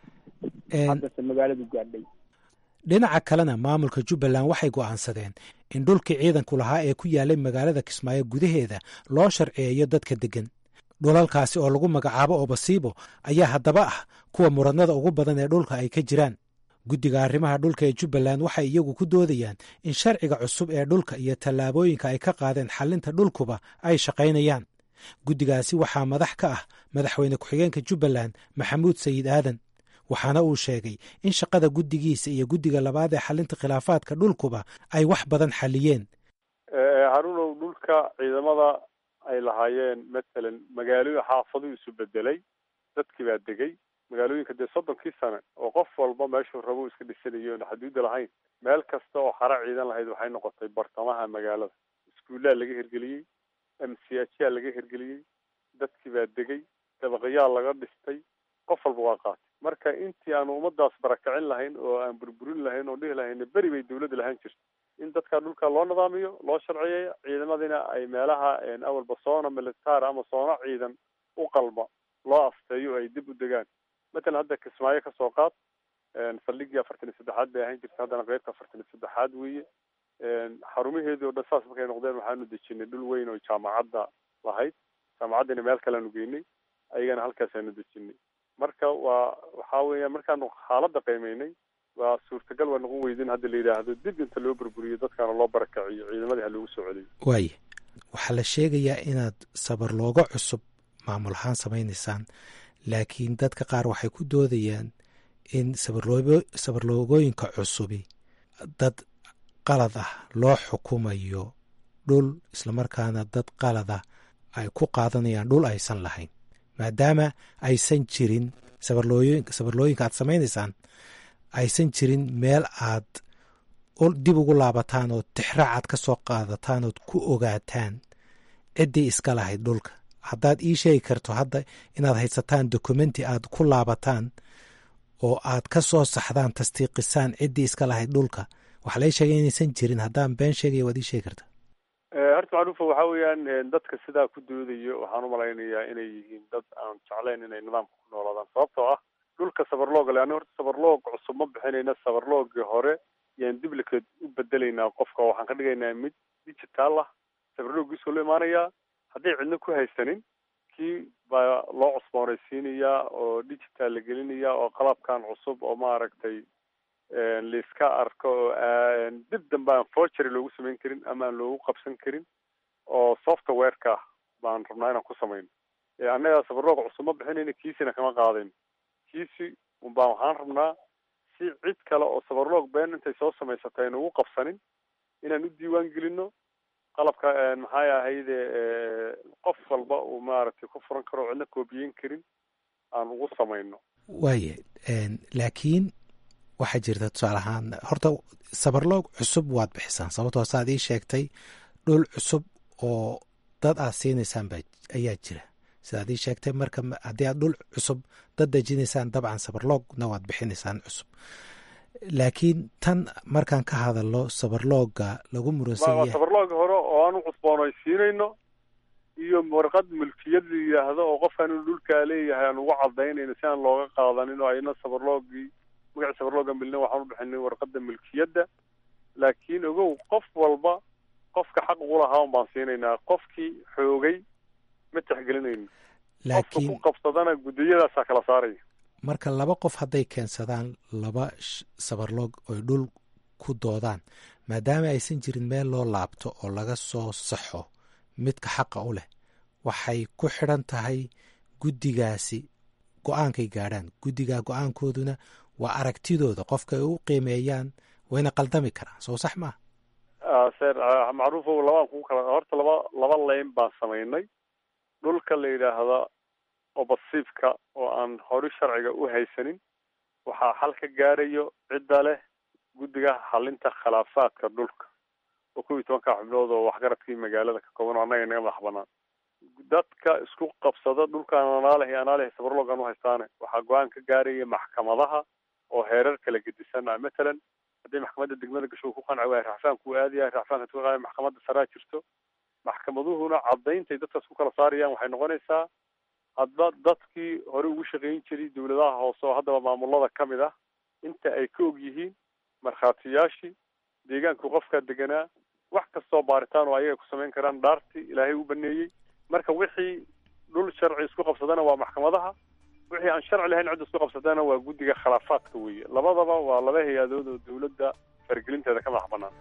haddase magaaladu gaadhay dhinaca kalena maamulka jubbaland waxay go'aansadeen in dhulkii ciidanku lahaa ee ku yaalay magaalada kismaayo gudaheeda loo sharciyeeyo dadka deggan dhulalkaasi oo lagu magacaabo obasiibo ayaa haddaba ah kuwa muradnada ugu badan ee dhulka ay ka jiraan guddiga arrimaha dhulka ee jubbaland waxay iyagu ku doodayaan in sharciga cusub ee dhulka iyo tallaabooyinka ay ka qaadeen xallinta dhulkuba ay shaqaynayaan guddigaasi waxaa madax ka ah madaxweyne ku-xigeenka jubbaland maxamuud sayid aadan waxaana uu sheegay in shaqada guddigiisa iyo guddiga labaad ee xalinta khilaafaadka dhulkuba ay wax badan xaliyeen haruunow dhulka ciidamada ay lahaayeen matalan magaalooyin xaafaduu isu bedelay dadkii baa degay magaalooyinka dee soddonkii sane oo qof walba meeshuu rabo iska dhisanayo oon xaduudda lahayn meel kasta oo xara ciidan lahayd waxay noqotay bartamaha magaalada iskuullaa laga hirgeliyey m c h yaa laga hirgeliyey dadkii baa degay dabaqayaa laga dhistay qof walba waa qaatay marka intii aanu ummadaas barakicin lahayn oo aan burburin lahayn oo dhihi lahayn beri bay dawladda lahaan jirto in dadka dhulka loo nidaamiyo loo sharciyeeyo ciidamadina ay meelaha awalba soona militaar ama soona ciidan u qalma loo asteeyo ay dib u degaan matalan hadda kismaayo kasoo qaad saldhigii afartan iyo saddexaad bay ahaan jirta haddana qeybta afartan iyo saddexaad weeye xarumaheedii o dhan saas markay noqdeen waxaanu dejinay dhul weyn oo jaamacadda lahayd jaamacaddina meel kaleanu geynay ayagana halkaasaanu dejinay marka waa waxa weeyaan markaanu xaaladda qiimeynay waa suurtagal waa noqon weydin hadda la yidhaahdo dib inta loo burburiyo dadkaana loo barakaciyo ciidamadii ha loogu soo celiyo waaye waxaa la sheegayaa inaad sabar looga cusub maamul ahaan samaynaysaan laakiin dadka qaar waxay ku doodayaan in sabarloo sabarloogooyinka cusubi dad qalad ah loo xukumayo dhul islamarkaana dad qalad ah ay ku qaadanayaan dhul aysan lahayn maadaama aysan jirin sabarlooyin sabarlooyinka aad samaynaysaan aysan jirin meel aad dib ugu laabataan oo tixraac aad ka soo qaadataan ood ku ogaataan ciddii iska lahayd dhulka haddaad ii sheegi karto hadda inaad haysataan dokumenti aad ku laabataan oo aad ka soo saxdaan tasdiiqisaan ciddii iska lahayd dhulka waxaa lai sheegay inaysan jirin haddaan been sheegaya waad ii sheegi karta horta macruufa waxa weeyaan dadka sidaa ku doodayo waxaan umalaynayaa inay yihiin dad aan jeclayn inay nidaamka ku noolaadaan sababtoo ah dhulka sabarlooga le ani horta sabarloog cusub ma bixinayna sabarloogii hore yaan duplicate u bedelaynaa qofka waxaan ka dhigaynaa mid digital ah sabarloogiisoo la imaanayaa hadday cidna ku haysanin kii baa loo cusboonaysiinayaa oo digital la gelinayaa oo qalabkan cusub oo maaragtay laiska arko oo dib dambe aan forgery loogu samayn karin ama aan loogu qabsan karin oo softwareka ah baan rabnaa inaan ku samayno annaga sabarloog cusub ma bixinayna kiisina kama qaadayno kiisi unbaan waxaan rabnaa si cid kale oo sabarloog been intay soo samaysata aynu ugu qabsanin inaan u diiwaan gelino qalabka maxay ahayde qof walba uu maaragtay ku furan karo cidna koobiyeyn karin aan ugu samayno waaye laakiin waxaa jirta tusaale ahaan horta sabarloog cusub waad bixisaan sababtoo saaad ii sheegtay dhul cusub oo dad aad siinaysaan ba ayaa jira sidaad ii sheegtay marka haddii aad dhul cusub dad dejinaysaan dabcan sabarloogna waad bixinaysaan cusub laakiin tan markaan ka hadalno sabarlooga lagu muransan yahay sabarlooga hore oo aan u cusboonaysiinayno iyo warqad mulkiyad la yidhaahdo oo qofkan inuu dhulkaa leeyahay aan ugu cadaynayno si aan looga qaadanin oo ayna sabarloogii magaci sabarloogan bilna waxaan u bixinay warqadda mulkiyadda laakiin ogow qof walba qofka xaq ugu lahaa un baan siinaynaa qofkii xoogay ma tixgelinayno qofka laakiin ku qabsadana guddiyadaasaa kala saaraya marka laba qof hadday keensadaan laba sh- sabarloog oy dhul ku doodaan maadaama aysan jirin meel loo laabto oo laga soo saxo midka xaqa u leh waxay ku xidhan tahay guddigaasi go-aankay gaadhaan guddigaa go-aankooduna waa aragtidooda qofka ay u qiimeeyaan wayna qaldami karaan soo sax maaha Ah, seer ah, macruufow labaan kugu kala horta laba laba leyn baan samaynay dhulka la yidhaahda obasiibka oo aan hori sharciga u haysanin waxaa xal ka gaarayo cidda leh guddiga xalinta khilaafaadka dhulka oo kow iyo tobanka xubnood oo waxgaradkii magaalada ka kooban oo annaga inaga madax banaan dadka isku qabsada dhulkaan anaaleh iyo anaaleh sabarloogan u haystaane waxaa go-aan ka gaaraya maxkamadaha oo heerar kala gedisan ah matalan haddii maxkamadda degmada gasho uu ku qanci waayo racfaanku uu aadaya racfaanka intuu ka qaadayo maxkamadda saraa jirto maxkamaduhuna cadayntay dadkaas ku kala saarayaan waxay noqonaysaa hadba dadkii hore ugu shaqayn jiray dawladaha hoose oo haddaba maamulada ka mid ah inta ay ka og yihiin markhaatiyaashii deegaanku qofkaa deganaa wax kastoo baaritaan oo ayaga ku samayn karaan dhaartii ilaahay u baneeyey marka wixii dhul sharci isku qabsadana waa maxkamadaha wixii aan sharci lahayn cidda isku qabsadana waa guddiga khilaafaadka weeye labadaba waa laba hay-adood oo dawladda faragelinteeda ka madax banaan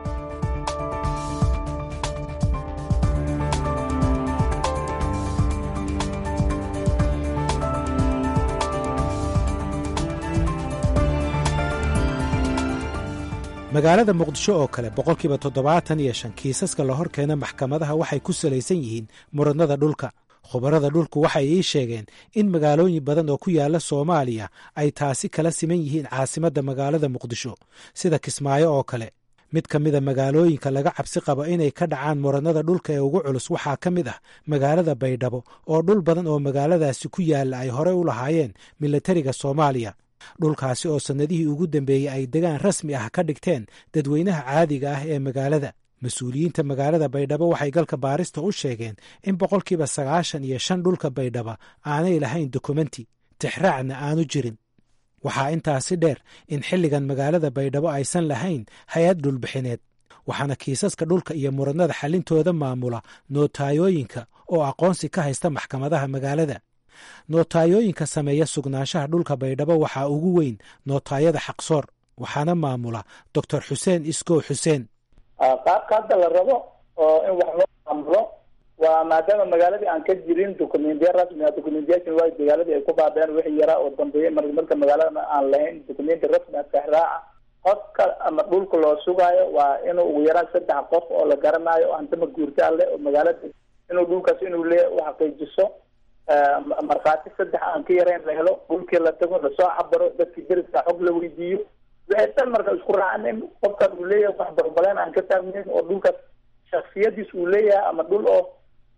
magaalada muqdisho oo kale boqolkiiba toddobaatan iyo shan kiisaska la hor keena maxkamadaha waxay ku salaysan yihiin muranada dhulka khubarada dhulku waxay ii sheegeen in magaalooyin badan oo ku yaala soomaaliya ay taasi kala siman yihiin caasimadda magaalada muqdisho sida kismaayo oo kale mid ka mida magaalooyinka laga cabsi qabo inay ka dhacaan muranada dhulka ee ugu culus waxaa ka mid ah magaalada baydhabo oo dhul badan oo magaaladaasi ku yaalla ay horey u lahaayeen milatariga soomaaliya dhulkaasi oo sannadihii ugu dambeeyey ay degaan rasmi ah ka dhigteen dadweynaha caadiga ah ee magaalada mas-uuliyiinta magaalada baydhabo waxay galka baarista u sheegeen in boqolkiiba sagaashan iyo shan dhulka baydhaba aanay lahayn dokumenti tixraacna aanu jirin waxaa intaasi dheer in xilligan magaalada baydhabo aysan lahayn hay-ad dhulbixineed waxaana kiisaska dhulka iyo muranada xallintooda maamula nootayooyinka oo aqoonsi ka haysta maxkamadaha magaalada nootayooyinka sameeya sugnaanshaha dhulka baydhabo waxaa ugu weyn nootaayada xaqsoor waxaana maamula doctor xuseen iskow xuseen qaabka hadda la rabo oo in wax loo maamulo waa maadaama magaaladii aan ka jirin documentiya rasmi ah documentation waay magaaladii ay ku baabeen wixii yaraa oo dambeeyey mar marka magaalada aan lahayn documenti rasmi ah saxraaca qofka ama dhulka loo sugaayo waa inuu ugu yaraan saddex qof oo la garanaayo antama guurtaa leh oo magaalada inuu dhulkaas inuu leeya u xaqiijiso markhaati saddex aan ka yarayn la helo dhulkii la tago lasoo cabaro dadkii deriska xog la weydiiyo waxay dhan marka isku raacaan in qofkaas uu leeyahay wax barbaleen aan ka taagnayn oo dhulkaas shaksiyadiis uu leeyahay ama dhul oo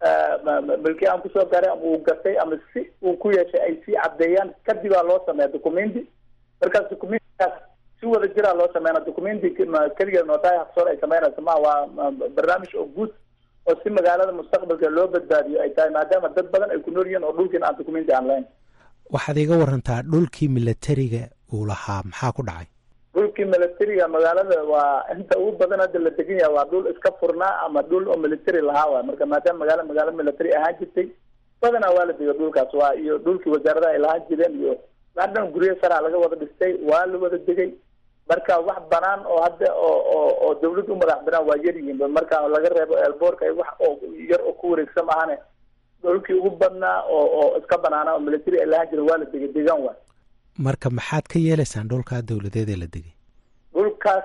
milki aan kusoo garay ama uu gatay ama si uu ku yeeshay ay sii caddeeyaan kadib aa loo sameeya documenti markaas documentigaas si wada jiraa loo sameynaa documenti keligeed nootaay haqsoor ay sameynaysa ma waa barnaamij oo guud oo si magaalada mustaqbalka loo badbaadiyo ay tahay maadaama dad badan ay ku nool yihiin oo dhulkiina aan documenti aan lahayn waxaad iga warantaa dhulkii milatariga uu lahaa maxaa ku dhacay dhulkii militariga magaalada waa inta ugu badan hadda la degan yahay waa dhul iska furnaa ama dhul oo military lahaa waay marka maadaama magaala magaalo military ahaan jirtay badanaa waa la degay dhulkaas waa iyo dhulkii wasaaradaha ay lahaan jireen iyo hadhan guryo saraa laga wada dhistay waa la wada degay marka wax banaan oo hadda oo oo oo dawlad u madax banaan waa yar yihiin marka laga reebo eelboorka ay wax oo yar oo ku wareegsan maahane dhulkii ugu badnaa oo oo iska banaanaa oo military ay lahaan jireen waa la degay degaan waay marka maxaad ka yeelaysaan dhulkaa dawladeed ee la degay dhulkaas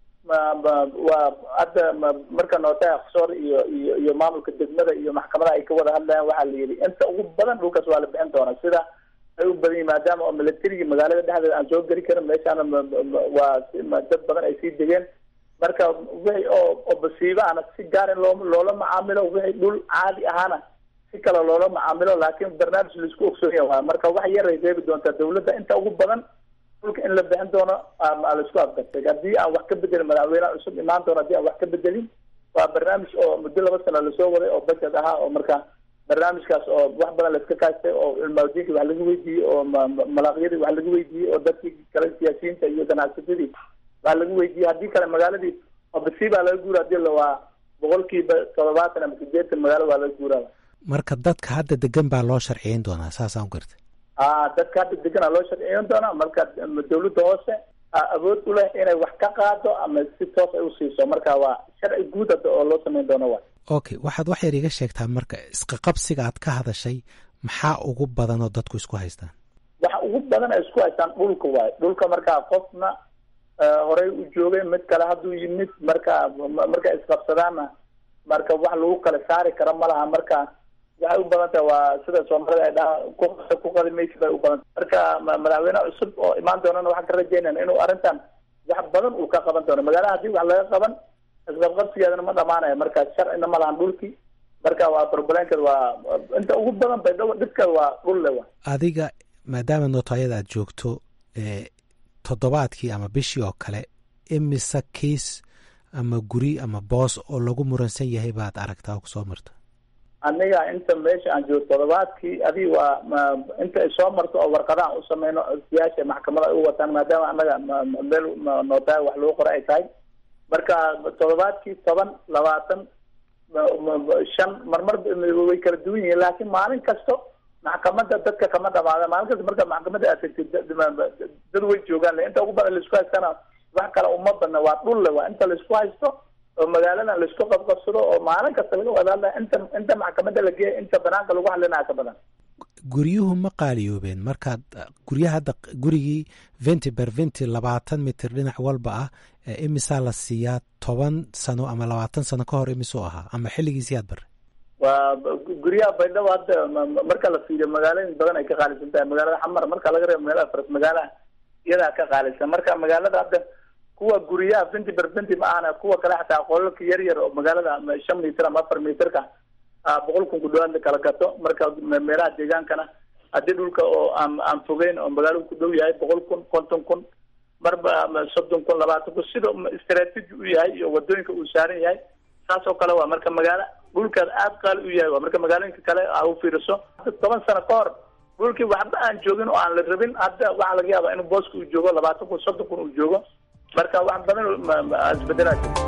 waa hadda marka nootay aksoor iyo iyo iyo maamulka degmada iyo maxkamadaha ay ka wada hadlayaan waxaa la yidhi inta ugu badan dhulkaas waa la bixin doonaa sida ay u badan yihin maadaama oo militarigi magaalada dhexdeeda aan soo geli karin meeshaana waa dad badan ay sii degeen marka wixii oo oo basiiba ana si gaar in loo loola macaamilo wixii dhul caadi ahaana si kale loola macaamilo laakiin barnaamij laisku ogsoonaya waay marka wax yaray reebi doontaa dawladda inta ugu badan dhulka in la bixin doono laisku afgartay haddii aan wax ka bedelin madaxweyneha cusub imaan doono haddii aan wax ka bedelin waa barnaamij oo muddo laba sano lasoo waday oo budget ahaa oo marka barnaamijkaas oo wax badan laiska kaashtay oo cilmaadiinka wax lagu weydiiyey oo malaaqyadii wax lagu weydiiyey oo dadkii kale siyaasiyiinta iyo ganacsatadii wax lagu weydiiyey haddii kale magaaladii obasi baa laga guura hadii la waa boqolkiiba toddobaatan ama sideetan magaalada waa laga guuraya marka dadka hadda degan baa loo sharciyeyn doonaa saasaan u gartay a dadka hadda deganaa loo sharciyeyn doonaa marka dawladda hoose awood u leh inay wax ka qaado ama si toos ay usiiso marka waa sharci guud hadda oo loo sameyn doono wa okay waxaad wax yar iga sheegtaa marka isqaqabsiga aad ka hadashay maxaa ugu badan oo dadku isku haystaan waxa ugu badan ay isku haystaan dhulka waayo dhulka markaa qofna horey u joogay mid kale hadduu yimid marka markay isqabsadaanna marka wax lagu kala saari karo ma laha marka waxay u badan tahay waa sida soomaalida ay dhaha ku qadimaysi bay u badan marka madaxweyne cusub oo imaan doonana waxaan ka rajeynayna inuu arrintan wax badan uu ka qaban doono magaalada haddii wax laga qaban isqabqabsigeedana ma dhamaanayo marka sharcina ma lahan dhulkii marka waa barbalenkeed waa inta ugu badan bay dhibkeeda waa dhul le wa adiga maadaama nootayada aad joogto toddobaadkii ama bishii oo kale imise kiis ama guri ama boos oo lagu muransan yahay baad aragtaa oo kusoo marta aniga inta meesha aan joogo toddobaadkii adi waa inta ay soo marto oo warqadahan u sameyno siyaasha maxkamada ay u wataan maadaama anaga meel nootaaya wax lagu qora ay tahay marka toddobaadkii toban labaatan shan marmar way kala duwan yihiin laakiin maalin kasto maxkamada dadka kama dhamaada maalin kasta marka maxkamada aad tagtid dad way joogaan inta ugu badan laisku haystana wax kale uma badna waa dhulle waa inta laisku haysto oo magaalada laisku qabqabsado oo maalin kasta laga wada hadlaya inta inta maxkamada la geeya inta banaanka lagu hadlinaya ka badan guryuhu ma qaaliyoobeen markaad guryaha hadda gurigii venti ber venti labaatan mitir dhinac walba ah imisaa la siiyaa toban sano ama labaatan sano ka hor imisuu ahaa ama xilligiisii aad bare waa guryaha baydhabo hadda marka la fiiriyo magaalooyin badan ay ka qaalisan tahay magaalada xamar marka laga reebo meelaha faras magaalaha iyadaa ka qaalisan marka magaalada hadda kuwa guryaha venti ber venti ma ahana kuwa kale xataa qolalka yar yar oo magaalada shan mitir ama afar mitirka boqol kun ku dhawaad la kala gato marka meelaha deegaankana haddii dhulka oo aan aan fogeyn oo magaalada ku dhow yahay boqol kun konton kun marba soddon kun labaatan kun sida istraatiiji u yahay iyo wadooyinka uu saaran yahay saas oo kale waa marka magaalo dhulkaas aada qaali u yahay waa marka magaalooyinka kale a u fiiriso hadda toban sano ka hor dhulkii waxba aan joogin oo aan la rabin hadda waxaa laga yaabaa inuu booska uu joogo labaatan kun soddon kun uu joogo marka wax badan isbedelaa jirta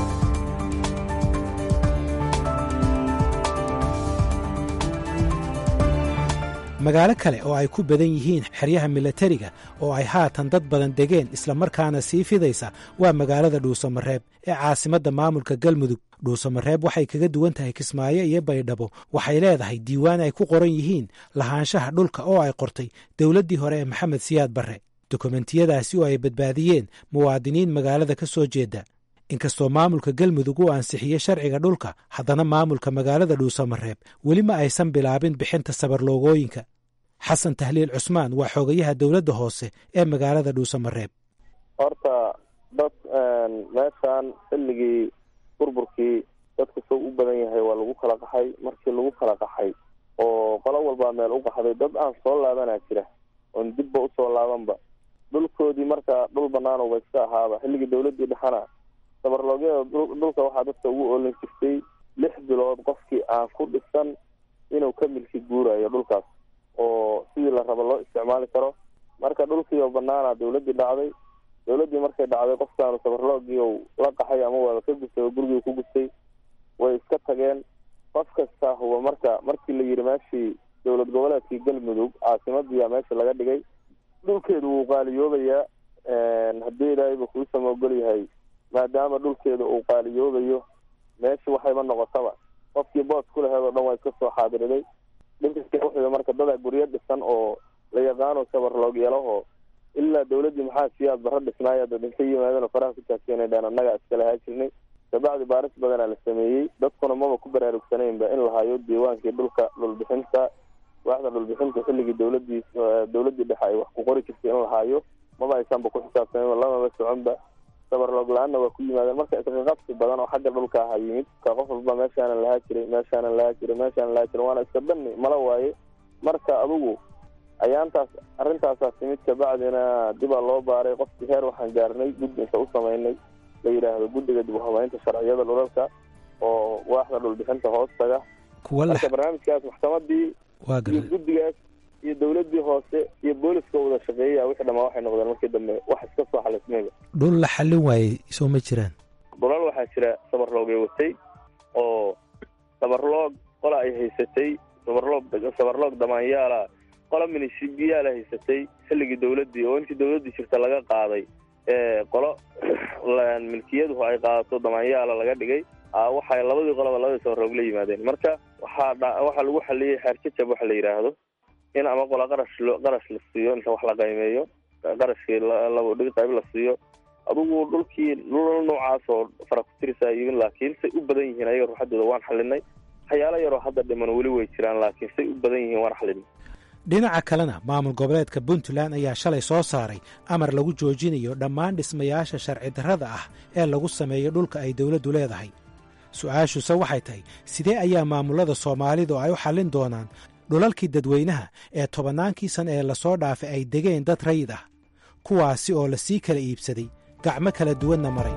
magaalo kale oo ay ku badan yihiin xeryaha milatariga oo ay haatan dad badan degeen islamarkaana sii fidaysa waa magaalada dhuusamareeb ee caasimadda maamulka galmudug dhuusamareeb waxay kaga duwan tahay kismaayo iyo baydhabo waxay leedahay diiwaan ay ku qoran yihiin lahaanshaha dhulka oo ay qortay dowladdii hore ee maxamed siyaad barre dokumentiyadaasi oo ay badbaadiyeen muwaadiniin magaalada ka soo jeeda inkastoo maamulka galmudug uu ansixiyey sharciga dhulka haddana maamulka magaalada dhuusamareeb weli ma aysan bilaabin bixinta sabarloogooyinka xasan tahliil cusmaan waa xogayaha dowladda hoose ee magaalada dhuusamareeb horta dad meeshaan xilligii burburkii dadka soo u badan yahay waa lagu kala qaxay markii lagu kala qaxay oo qolo walbaa meel u qaxday dad aan soo laabanaa jira oon dibba usoo laabanba dhulkoodii marka dhul banaano ba iska ahaaba xilligii dawladdii dhexana sabarloogyada dhulka waxaa dadka ugu oolin jirtay lix bilood qofkii aan ku dhisan inuu ka milki guurayo dhulkaas oo sidii la rabo loo isticmaali karo marka dhulkii oo banaana dawladdii dhacday dawladdii markay dhacday qofkaanu sabarloogii u la qaxay ama waaba ka gustay oo gurigii ku gustay way iska tageen qof kasta huba marka markii la yidhi meeshii dowlad goboleedkii galmudug caasimadiiyaa meesha laga dhigay dhulkeedu wuu qaaliyoobayaa haddii ilaahayba kuu samoogol yahay maadaama dhulkeeda uu qaaliyoobayo meesha waxayba noqotaba qofkii boos ku laheed oo dhan waa iska soo xaadiriday dhinka wuxuu marka dada guryo dhisan oo la yaqaano sabarloogyalaho ilaa dawladdii maxaa siyaad barra dhisnaaya dad inka yimaadeen oo faraha ku taagsiinay dheen annagaa iskala haa jirnay kabacdi baaris badanaa la sameeyey dadkuna maba ku baraarugsanaynba in la hayo diiwaankii dhulka dhulbixinta waaxda dhulbixinta xilligii dawladii dawladdii dhexe ay wax ku qori jirtay in la haayo maba aysanba ku xisaabtanayn lamaba soconba sabarloog la-aanna waa ku yimaadeen marka isqaqabsi badan oo xagga dhulka aha yimid ka qof walba meeshaanan lahaa jiray meeshaanan lahaa jiray meeshaanan lahaa jiray waana iska dani mala waaye marka adugu ayaantaas arrintaasaa timid kabacdina dibaa loo baaray qofkii heer waxaan gaarnay guddi inta u samaynay la yidhaahdo guddiga dib u habeynta sharciyada dhulalka oo waaxda dhulbixinta hoos taga kuwa la marka barnaamijkaas maxkamadii waa iyo garad guddigaas iyo dawladii hoose iyo booliska wada shaqeeyaya wixii dhamaa waxay noqdeen markii dambe wax iska soo xalismayba dhul la xallin waayey soo ma jiraan dhulal waxaa jira sabarloogay watay oo sabarloog qola ay haysatay sabarloog sabarloog damaanyaala qola munisibiyaala haysatay xilligii dawladdii oo intii dawladdii jirta laga qaaday ee qolo la- milkiyaduhu ay qaadato damaanyaala laga dhigay aa waxay labadii qoloba labadii sabarloog la yimaadeen marka waxaa dha- waxaa lagu xaliyey xeerjajab waxa la yidhaahdo in ama qola qarash lo qarash la siiyo inta wax la qiimeeyo qarashkii la- laba dhig qayb la siiyo adugu dhulkii dhul noocaas oo fara ku tirisaa yimin laakiin say u badan yihiin ayaga ruuxadooda waan xalinay waxyaalo yaroo hadda dhiman weli way jiraan laakiin say u badan yihiin waan xalinay dhinaca kalena maamul goboleedka puntland ayaa shalay soo saaray amar lagu joojinayo dhammaan dhismayaasha sharci darrada ah ee lagu sameeyo dhulka ay dowladdu leedahay su-aashuse waxay tahay sidee ayaa maamullada soomaalidu ay u xallin doonaan dhulalkii dadweynaha ee tobannaankii sana ee lasoo dhaafay ay degeen dad rayid ah kuwaasi oo la sii kala iibsaday gacmo kala duwanna maray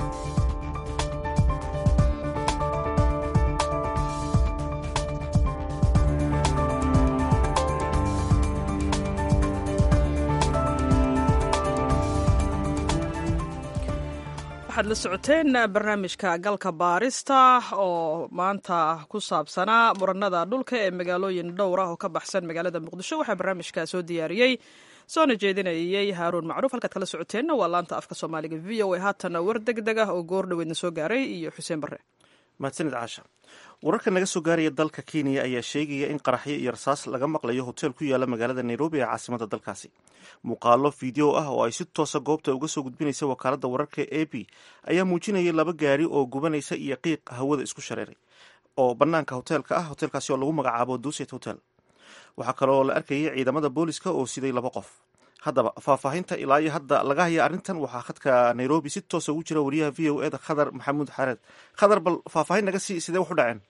waxaad la socoteen barnaamijka galka baarista oo maanta ku saabsanaa muranada dhulka ee magaalooyin dhowr ah oo ka baxsan magaalada muqdisho waxaa barnaamijka soo diyaariyey soona jeedinayey haaruun macruuf halkaad kala socoteenna waa laanta afka soomaaliga v o a haatana war deg deg ah oo goor dhaweydna soo gaaray iyo xuseen barre mahadsanid caasha wararka naga soo gaaraya dalka kenya ayaa sheegaya in qaraxyo iyo rasaas laga maqlayo hoteel ku yaala magaalada nairobi ee caasimada dalkaasi muuqaalo fiideo ah oo ay si toosa goobta uga soo gudbinaysa wakaaladda wararka a b ayaa muujinayay laba gaari oo gubanaysa iyo qiiq hawada isku shareeray oo banaanka hoteelka ah hoteelkaasi oo lagu magacaabo duset hotel waxaa kaloo la arkayay ciidamada booliska oo siday laba qof haddaba faahfaahinta ilaa iyo hadda laga haya arrintan waxaa khadka nairobi si toosa ugu jira wariyaha v o eda khadar maxamuud xareed khadar bal faahfaahin naga sii sidee wax u dhaceen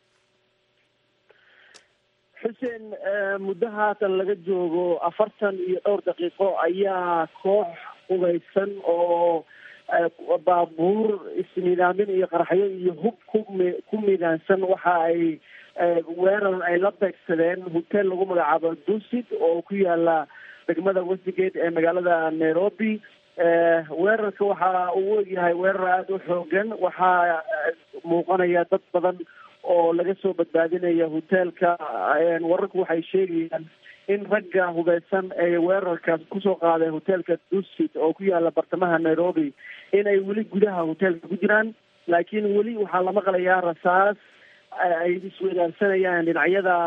xuseen muddo haatan laga joogo afartan iyo dhowr daqiiqo ayaa koox hubaysan oo baabuur isnidaamin iyo qaraxyo iyo hub ku mi- ku midaansan waxa ay weerar ay la beegsadeen hotel lagu magacaabo dusid oo ku yaala degmada westigate ee magaalada nairobi weerarka waxa uu egyahay weerar aada u xoogan waxaa muuqanaya dad badan oo laga soo badbaadinaya hoteelka wararku waxay sheegayaan in ragga hubeysan ee weerarkaas kusoo qaaday hoteelka dusit oo ku yaala bartamaha nairobi inay weli gudaha hoteelka ku jiraan laakiin weli waxaa la maqlayaa rasaas ay isweydaarsanayaan dhinacyada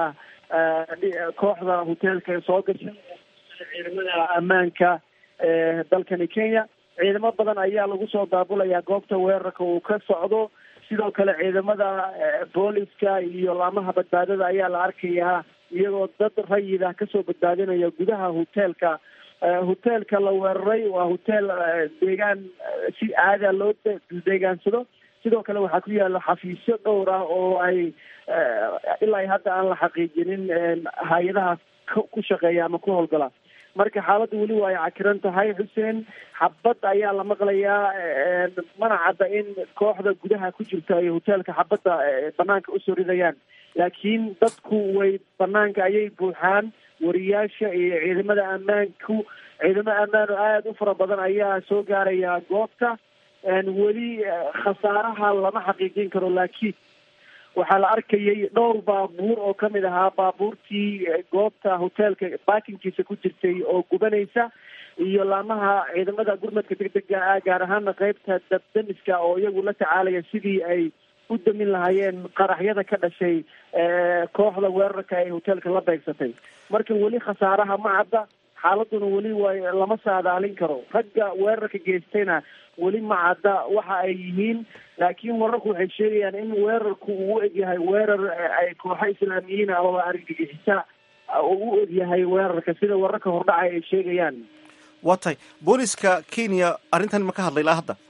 kooxda hoteelka soo gashay ciidamada ammaanka ee dalkani kenya ciidamo badan ayaa lagu soo daabulayaa goobta weerarka uu ka socdo sidoo kale ciidamada booliska iyo laamaha badbaadada ayaa la arkayaa iyagoo dad rayid ah kasoo badbaadinaya gudaha hoteelka hoteelka la weeraray waa hotel deegaan si aada loo deegaansado sidoo kale waxaa ku yaala xafiisyo dhowr ah oo ay ilaa hadda aan la xaqiijinin hay-adaha ku shaqeeya ama ku howlgala marka xaaladda weli waa ay cakiran tahay xuseen xabad ayaa la maqlayaa mana cadda in kooxda gudaha ku jirta ay hoteelka xabadda banaanka usoo ridayaan laakiin dadku way banaanka ayay buuxaan wariyaasha iyo ciidamada ammaanku ciidamo ammaan oo aada u fara badan ayaa soo gaaraya goobta weli khasaaraha lama xaqiijin karo laakiin waxaa la arkayay dhowr baabuur oo kamid ahaa baabuurtii goobta hoteelka baakinkiisa ku jirtay oo gubanaysa iyo laamaha ciidamada gurmadka degdega ah gaar ahaana qeybta dabdamiska oo iyagu la tacaalaya sidii ay u damin lahaayeen qaraxyada ka dhashay kooxda weerarka ay hoteelka la beegsatay marka weli khasaaraha ma cadda xaaladuna weli way lama saadaalin karo ragga weerarka geystayna weli ma cadda waxa ay yihiin laakiin wararku waxay sheegayaan in weerarku uu u egyahay weerar ay kooxo islaamiyiin amaba argagixisa uu u egyahay weerarka sida wararka hordhacay ay sheegayaan waa tahay booliska kenya arrintan ma ka hadlay ilaa hadda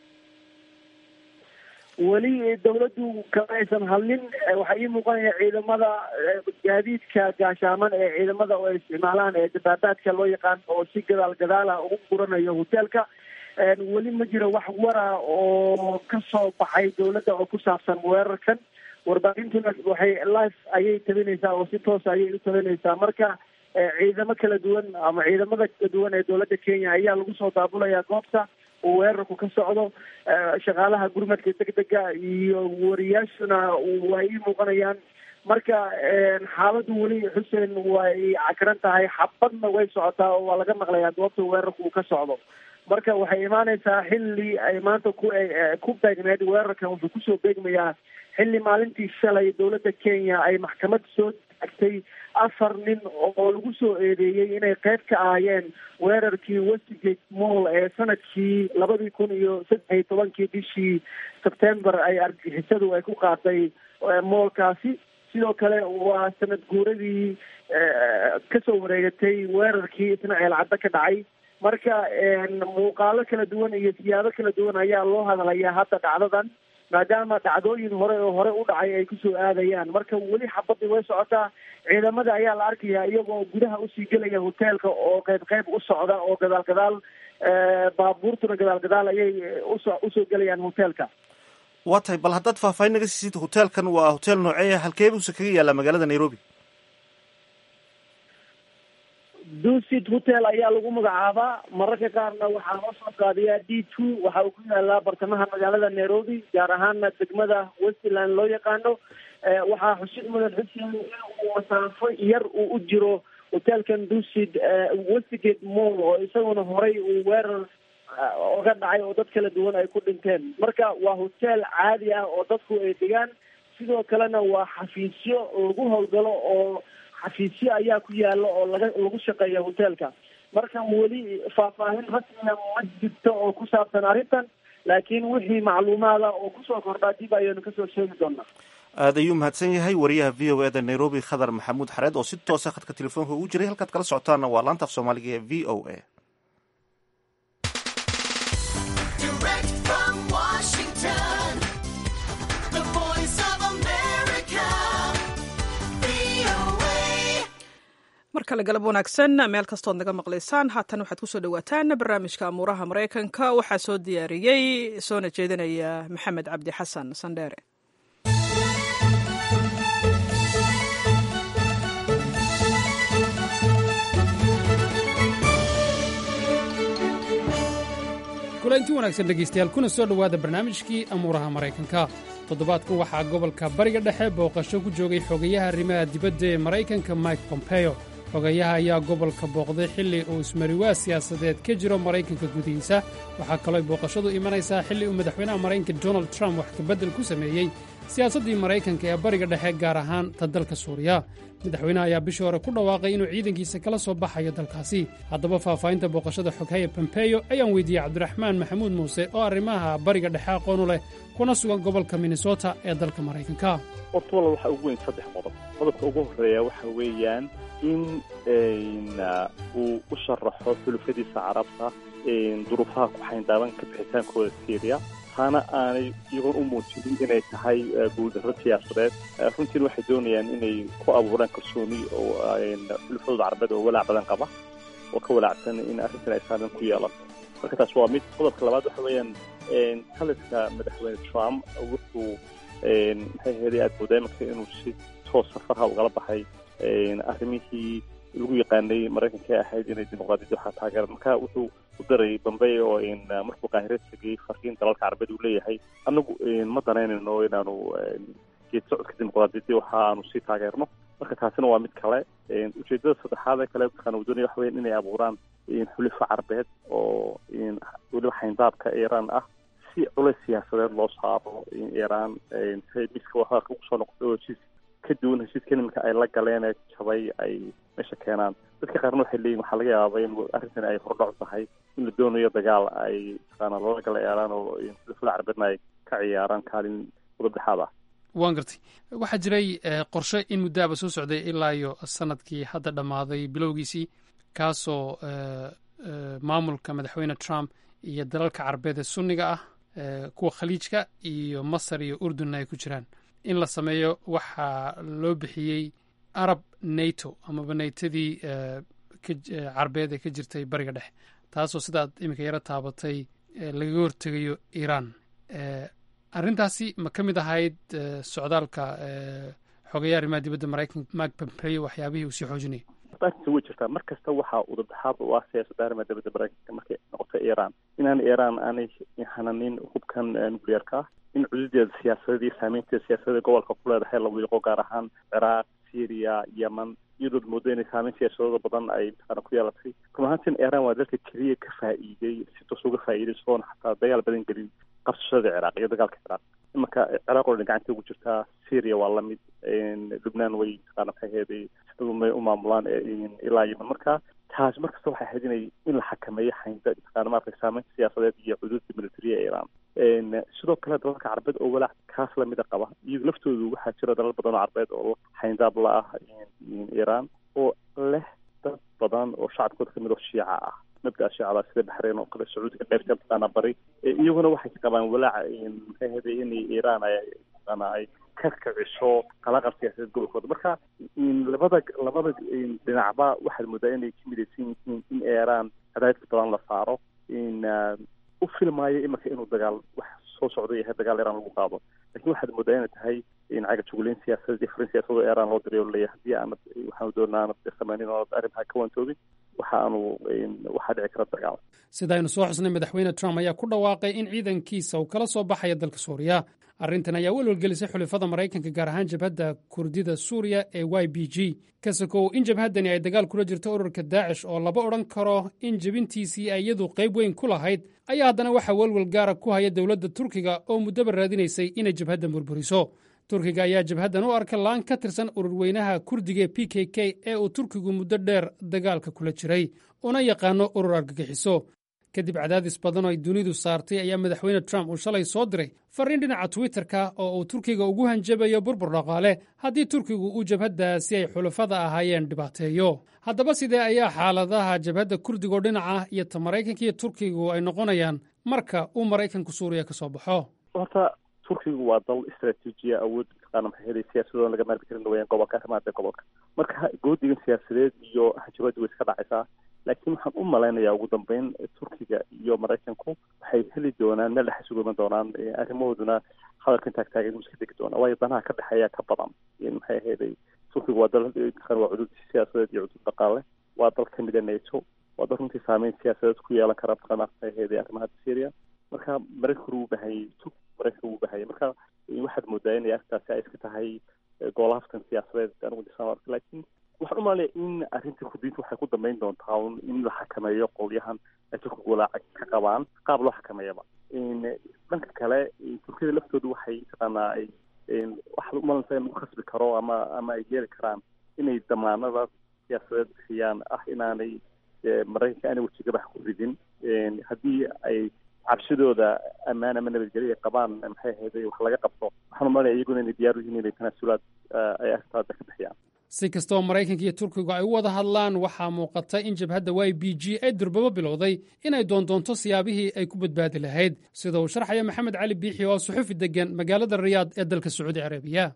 weli dawladdu kama aysan hadlin waxaa ii muuqanaya ciidamada gaadiidka gaashaaman ee ciidamada oo ay isticmaalaan ee dabaabaadka loo yaqaan oo si gadaal gadaala ugu guranayo hoteelka weli ma jiro wax wara oo ka soo baxay dowladda oo ku saabsan weerarkan warbaahintuna waxay life ayay tabinaysaa oo si toosa ayay u tabinaysaa marka ciidamo kala duwan ama ciidamada kala duwan ee dowladda kenya ayaa lagu soo daabulayaa goobta uu weerarku ka socdo shaqaalaha gurmadka degdega iyo wariyaashuna way ii muuqanayaan marka xaaladdu weli xuseen way cakran tahay xabadna way socotaa oo waa laga maqlayaa goobta weerarku uu ka socdo marka waxay imaaneysaa xilli ay maanta ku ku beegneed weerarkan wuxuu kusoo beegmayaa xilli maalintii shalay dowladda kenya ay maxkamad soo taagtay afar nin oo lagu soo eedeeyey inay qayb ka ahaayeen weerarkii westgate mall ee sanadkii labadii kun iyo saddex iyo tobankii bishii sebtember ay argixisadu ay ku qaaday moolkaasi sidoo kale waa sanad guuradii kasoo wareegatay weerarkii isna ceelcaddo ka dhacay marka muuqaalo kala duwan iyo siyaabo kala duwan ayaa loo hadlayaa hadda dhacdadan maadaama dhacdooyin hore oo hore u dhacay ay kusoo aadayaan marka weli xabadii way socotaa ciidamada ayaa la arkayaa iyagoo gudaha usii gelaya hoteelka oo qayb qayb u socda oo gadaal gadaal baabuurtuna gadaal gadaal ayay uso usoo gelayaan hoteelka waa tahay bal haddaad faahfaahin naga siisid hoteelkan waa hotel nooceeya halkee buuse kaga yaallaa magaalada nairobi dusit hotel ayaa lagu magacaabaa mararka qaarna waxaa loo soo qaadiyaa d two waxa uu ku yaalaa bartamaha magaalada nairobi gaar ahaana degmada westland loo yaqaano waxaa xusid mudan xuseen in uu masaafo yar uu u jiro hotelkan dusit westgate mall oo isaguna horay uu weerar oga dhacay oo dad kala duwan ay ku dhinteen marka waa hotel caadi ah oo dadku ay degaan sidoo kalena waa xafiisyo lagu howlgalo oo xafiisyo ayaa ku yaala oo laga lagu shaqeeya hoteelka marka weli faahfaahin rasmiga ma jirto oo ku saabsan arrintan laakiin wixii macluumaada oo kusoo kordhaa dib ayaynu kasoo sheegi doonaa aad ayuu mahadsan yahay wariyaha v o eda nairobi khadar maxamuud xareed oo si toosa khadka telefoonka ugu jiray halkaad kala socotaana waa laanta af soomaaliga ee v o a mar kale galab wanaagsan meel kastood naga maqlaysaan haatan waxaad kusoo dhawaataan barnaamijka amuuraha maraykanka waxaa soo diyaariyey soona jeedinaya maxamed cabdi xasan sandheere kulanti wanaagsan dhegaystayaal kuna soo dhowaada barnaamijkii amuuraha maraykanka toddobaadku waxaa gobolka bariga dhexe booqasho ku joogay xogayaha arrimaha dibadda ee maraykanka mike pompeo xogayaha ayaa gobolka booqday xilli uu ismariwaa siyaasadeed ka jiro maraykanka gudihiisa waxaa kalooy booqashadu imanaysaa xilli uu madaxweynaha maraykanka donald trump wax kabeddel ku sameeyey siyaasaddii maraykanka ee bariga dhexe gaar ahaan ta dalka suuriya madaxweynaha ayaa bishii hore ku dhawaaqay inuu ciidankiisa kala soo baxayo dalkaasi haddaba faahfaahinta booqashada xoghaya pompeyo ayaan weydiiyey cabdiraxmaan maxamuud muuse oo arrimaha bariga dhexe aqoon u leh kuna sugan gobolka minnesota ee dalka maraykanka horta walla waxaa ugu weyn saddex qodob qodobka ugu horreeya waxa weeyaan in uu u sharaxo xulufadiisa carabta duruufaha ku xayndaaban ka bixitaankooda syriya taana aanay iyagoon u muujinin inay tahay guuldarro siyaasadeed runtiina waxay doonayaan inay ku abuuraan kalsooni oo xulufadooda carabeed oo walaac badan qaba oo ka walaacsan in arrintan ay saaran ku yeelato marka taas waa mid qodobka labaad waxa weeyaan taliska madaxweyne trump wuxuu maxay ahayd aad moodaa imanka inuu si toos safarha ugala baxay arrimihii lagu yaqaanay maraykanka ee ahayd inay dimuqraadiyadda waxaa taageeraan marka wuxuu u daray bambey oo markuu qaahire tegay farkiin dalalka carabeed uu leeyahay annagu ma danaynayno inaanu geed socodka dimuqraadiyadda waxa aanu sii taageerno marka taasina waa mid kale ujeedada saddexaad ee kale waxaan doonaya waxa weyan inay abuuraan xulifo carabeed oo weliba xayndaabka iiraan ah si culays siyaasadeed loo saaro iiraan miska wahaarka ugu soo noqday oo heshiis ka duwan heshiiska nimanka ay la galeen ee jabay ay meesha keenaan dadka qaarna waxay leeyihin waxaa laga yaabaa in arrintan ay hordhac tahay in la doonayo dagaal ay taqaana lala gala ciyaaraan oo xulafada carabeedna ay ka ciyaaraan kaalin udub dhexaad ah waan gartay waxaa jiray qorshe in muddaaba soo socday ilaa iyo sanadkii hadda dhammaaday bilowgiisii kaasoo maamulka madaxweyne trump iyo dalalka carabeed ee sunniga ah kuwa khaliijka iyo masar iyo urdunna ay ku jiraan in la sameeyo waxaa loo bixiyey arab nato amaba naytadii carabeed ee ka jirtay bariga dhexe taasoo sidaad iminka yaro taabatay lagaga hortegayo iiraan arrintaasi ma ka mid ahayd socdaalka xogeeya arrimaha dibadda maraykanka mark pompeo waxyaabihii uu sii xoojinayay arrinta way jirtaa mar kasta waxaa udadaxaad u ah siyaasadda arrimaha dibadda maraykanka markay noqoto iiraan inaan iiraan aanay hananin hubkan nuclearka ah in cududeeda siyaasadeed iyo saameynteeda siyaasadeed gobolka ku leedahay la wiiqo gaar ahaan ciraaq syria yemen iyadood moodo inay saameyn siyaasadooda badan ay mataqaana ku yeelatay run ahaantiin iiraan waa dalka keliya ka faa'iiday si toos uga faa'iiday soona xataa dagaal badan gelin qabsashada ciraaq iyo dagaalka ciraaq imanka ciraaq oo dhan gacanta ugu jirtaa syria waa lamid lubnaan way mataqaana maxay aheeday sidumay u maamulaan ilaa yemen marka taasi markasta waxay ahayd inay in la xakameeyo xaynda mataqaana maaragtay saameynta siyaasadeed iyo xuduudda militariya ee iiraan sidoo kale dalalka carbeed oo walaac kaas lamida qaba iyago laftoodu waxaa jira dalal badan oo carbeed oo xayndaab la ah iiraan oo leh dad badan oo shacabkooda kamid oo shiica ah mabdaa shiicada sida baxreyn oo kale sacuudiga qeybta mataqaana bari iyaguna waxay ka qabaan walaaca maxay ahayd in iiraan ay mataqaana ay ka kiciso qalaqal siyaasadeed gobolkooda marka labada labada dhinacba waxaad moodaa inay ka midaysan yihiin in iiraan cadaadis badan la saaro in u filmaayo imanka inuu dagaal wax soo socdo yahay dagaal iiraan lagu qaado lakin waxaad moodaa inay tahay cagajugleyn siyaasadeed iyo furin siyaasado iiraan loo dirayo leeyahay haddii aanad waxaanu doonaa aanad samaynin oo arrimaha ka wantoobin waxaanu waxaa dhici kara dagaal sidaaynu soo xusnay madaxweyne trump ayaa ku dhawaaqay in ciidankiisa uu kala soo baxaya dalka suuriya arrintan ayaa welwelgelisay xulafada maraykanka gaar ahaan jabhadda kurdida suuriya ee y b g ka sokow in jabhaddani ay dagaal kula jirto ururka daacish oo laba odhan karo in jebintiisii ay iyadu qayb weyn ku lahayd ayaa haddana waxaa welwel gaara ku haya dowladda turkiga oo muddaba raadinaysay inay jabhaddan burburiso turkiga ayaa jabhaddan u arka laan ka tirsan ururweynaha kurdiga ee p k k ee uu turkigu muddo dheer dagaalka kula jiray una yaqaano urur argagixiso kadib cadaadis badan oo ay dunidu saartay ayaa madaxweyne trump uu shalay soo diray farriin dhinaca twitterka oo uu turkiga ugu hanjabayo burbur dhaqaale haddii turkigu uu jabhaddaasi ay xulafada ahaayeen dhibaateeyo haddaba sidee ayaa xaaladaha jabhadda kurdigoo dhinaca iyo ta maraykanka iyo turkigu ay noqonayaan marka uu maraykanku suuriya ka soo baxo horta turkigu waa dal istraatiijiya awood mataqaana maxay helay siyaasadoodan laga maarmi karin wayaan gobolka arrimaha gobolka marka goodigan siyaasadeed iyo hanjabadii way iska dhacaysaa laakiin waxaan u malaynayaa ugu dambeyn turkiga iyo maraykanku waxay heli doonaan meel dhex isugu iman doonaan arrimahooduna hadalkan taagtaagan iska degi doonaa waayo danaha ka dhexeeya ka badan maxay ahayday turkiga waa dal waa cudud siyaasadeed iyo cudud dhaqaale waa dal kamida nato waa dal runtii saameyn siyaasadeed ku yeelan kara mataqaana maxay ahayday arrimaha syria marka maraykanku wuu bahayay maraykanka wuu bahayay marka waxaad moodaa inay arrintaasi ay iska tahay goolahaftan siyaasadeed anigu disaan arka laakiin waxaan u malanaya in arrintii kurdiinta waxay ku dambeyn doontaa un in la xakameeyo qolyahan ay turkiga walaaca ka qabaan qaab loo xakameeyaba dhanka kale turkiyada laftoodu waxay taqaanaa ay waxaad umalanaysaa in lagu khasbi karo ama ama ay yeeli karaan inay damaanada siyaasadeed bixiyaan ah inaanay maraykanka aanay wejigabax ku ridin haddii ay cabsidooda ammaan ama nabadgelyo ay qabaan maxay ahayd wax laga qabto waxaan umalanaya iyaguna inay diyaar u yihiin inay tanaasulaad ay arrintaada ka bixiyaan si kastoo maraykanka iyo turkigu ay u wada hadlaan waxaa muuqata in jabhadda y b g ay durbabo bilowday inay doondoonto siyaabihii ay ku badbaadi lahayd sida uu sharxaya maxamed cali biixi oo suxufi degan magaalada riyaad ee dalka sacuudi carabiya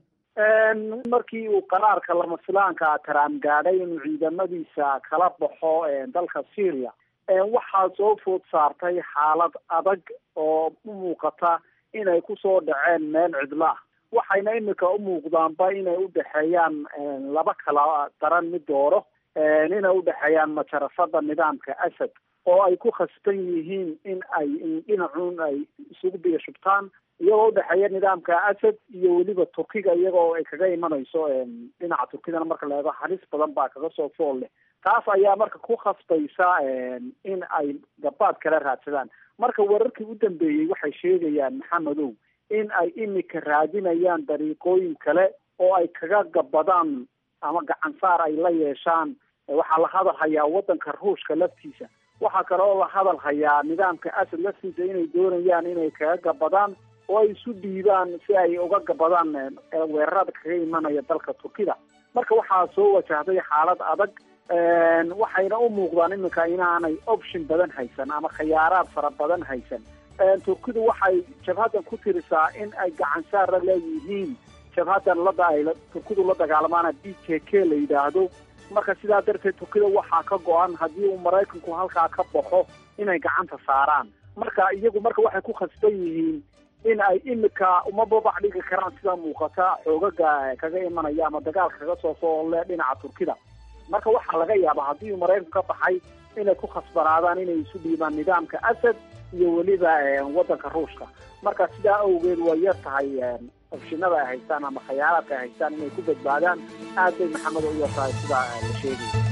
markii uu qaraarka lamasilaanka trump gaadhay inuu ciidamadiisa kala baxo dalka syria waxaa soo food saartay xaalad adag oo u muuqata inay kusoo dhaceen meel cidla waxayna imika u muuqdaanba inay udhexeeyaan laba kala daran mid dooro inay udhexeeyaan majarafada nidaamka asad oo ay ku khasban yihiin in ay dhinacuun ay isugu biyashubtaan iyagoo udhexeeya nidaamka asad iyo weliba turkiga iyagoo ay kaga imanayso dhinaca turkidana marka la eego halis badan baa kaga soo fool leh taas ayaa marka ku khasbaysa in ay gabaad kala raadsadaan marka wararkii u dambeeyey waxay sheegayaan maxamedow in ay imika raadinayaan dariiqooyin kale oo ay kaga gabadaan ama gacansaar ay la yeeshaan waxaa la hadal hayaa waddanka ruushka laftiisa waxaa kale oo la hadal hayaa nidaamka asad laftiisa inay doonayaan inay kaga gabadaan oo ay isu dhiibaan si ay uga gabadaan weerarada kaga imanaya dalka turkida marka waxaa soo wajahday xaalad adag waxayna u muuqdaan iminka inaanay option badan haysan ama khiyaaraad fara badan haysan turkidu waxay jabhaddan ku tirisaa in ay gacansaar la leeyihiin jabhaddan lada ay turkidu la dagaalamaana b k k la yidhaahdo marka sidaa darteed turkida waxaa ka go-an haddii uu maraykanku halkaa ka baxo inay gacanta saaraan marka iyagu marka waxay ku khasban yihiin in ay imika uma babac dhigi karaan sida muuqata xoogaga kaga imanaya ama dagaalka kaga soo soolle dhinaca turkida marka waxaa laga yaabaa haddii uu maraykanku ka baxay inay ku khasbanaadaan inay isu dhiibaan nidaamka asad iyo weliba waddanka ruushka marka sidaa awgeed way yar tahay opshinada ay haystaan ama khayaalaadka ay haystaan inay ku badbaadaan aad bay maxamed u yar tahay sida la sheegaya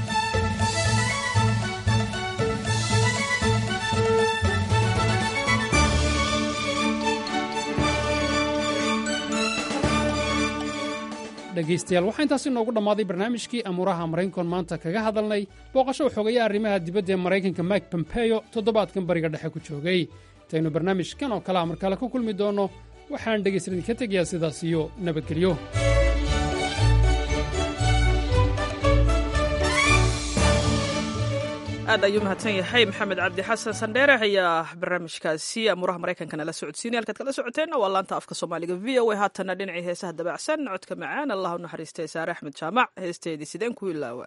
dhegaystayaal waxaa intaasi noogu dhammaaday barnaamijkii amuuraha maraykankoon maanta kaga hadalnay booqasho u xogeeya arrimaha dibadda ee maraykanka mike pompeo toddobaadkan bariga dhexe ku joogay intaynu barnaamijkan oo kale a markale ku kulmi doonno waxaan dhegaystaladii ka tegayaa sidaas iyo nabadgelyo aad ayuu mahadsan yahay maxamed cabdi xasan sandheere ayaa barnaamijkaasi amuuraha maraykankana la socodsiinay halkaad kala socoteenna waa laanta afka soomaaliga v o a haatana dhinacii heesaha dabacsan codka macaan allah u naxariistay saare axmed jaamac heesteedii sideen ku ilaawa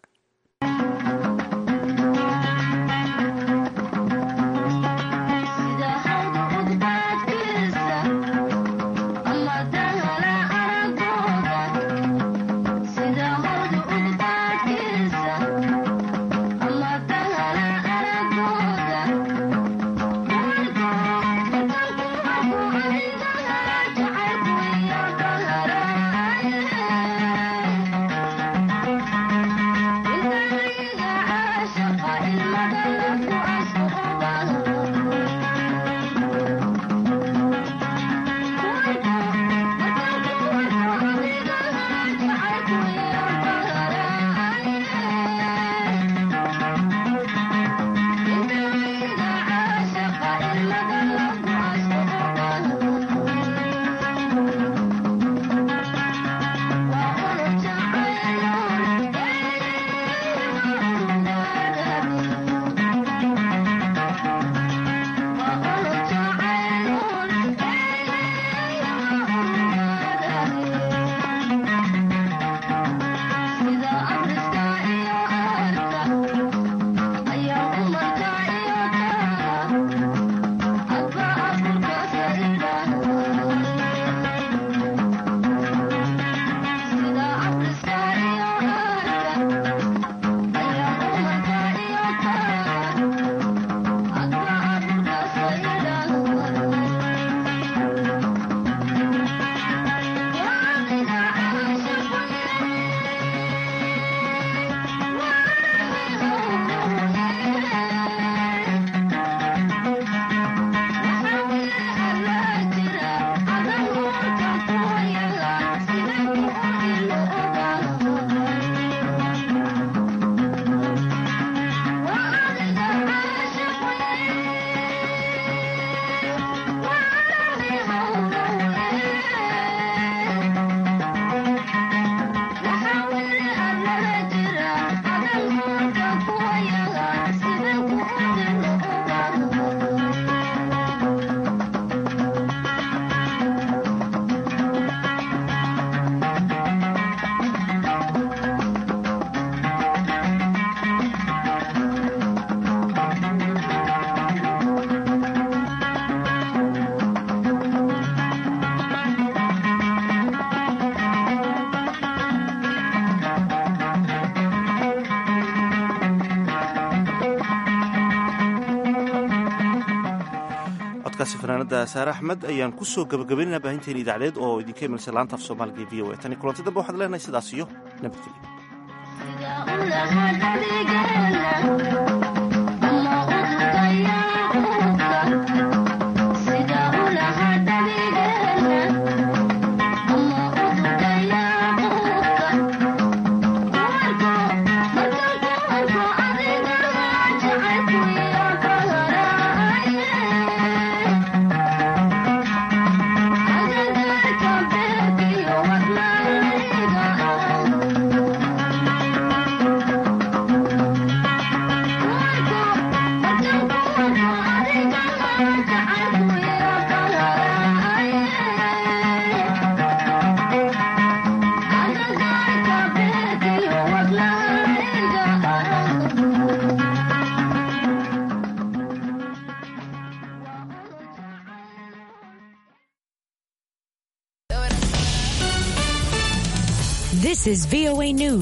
codkaasi fanaanada saare axmed ayaan ku soo gabagabaynana baahinteena idaacadeed oo idinka imanaysa laanta af soomaaliga v o a tani kulanti dambe waxaad leenahay sidaas iyo nabadgelyo Thank you. This is VOA News.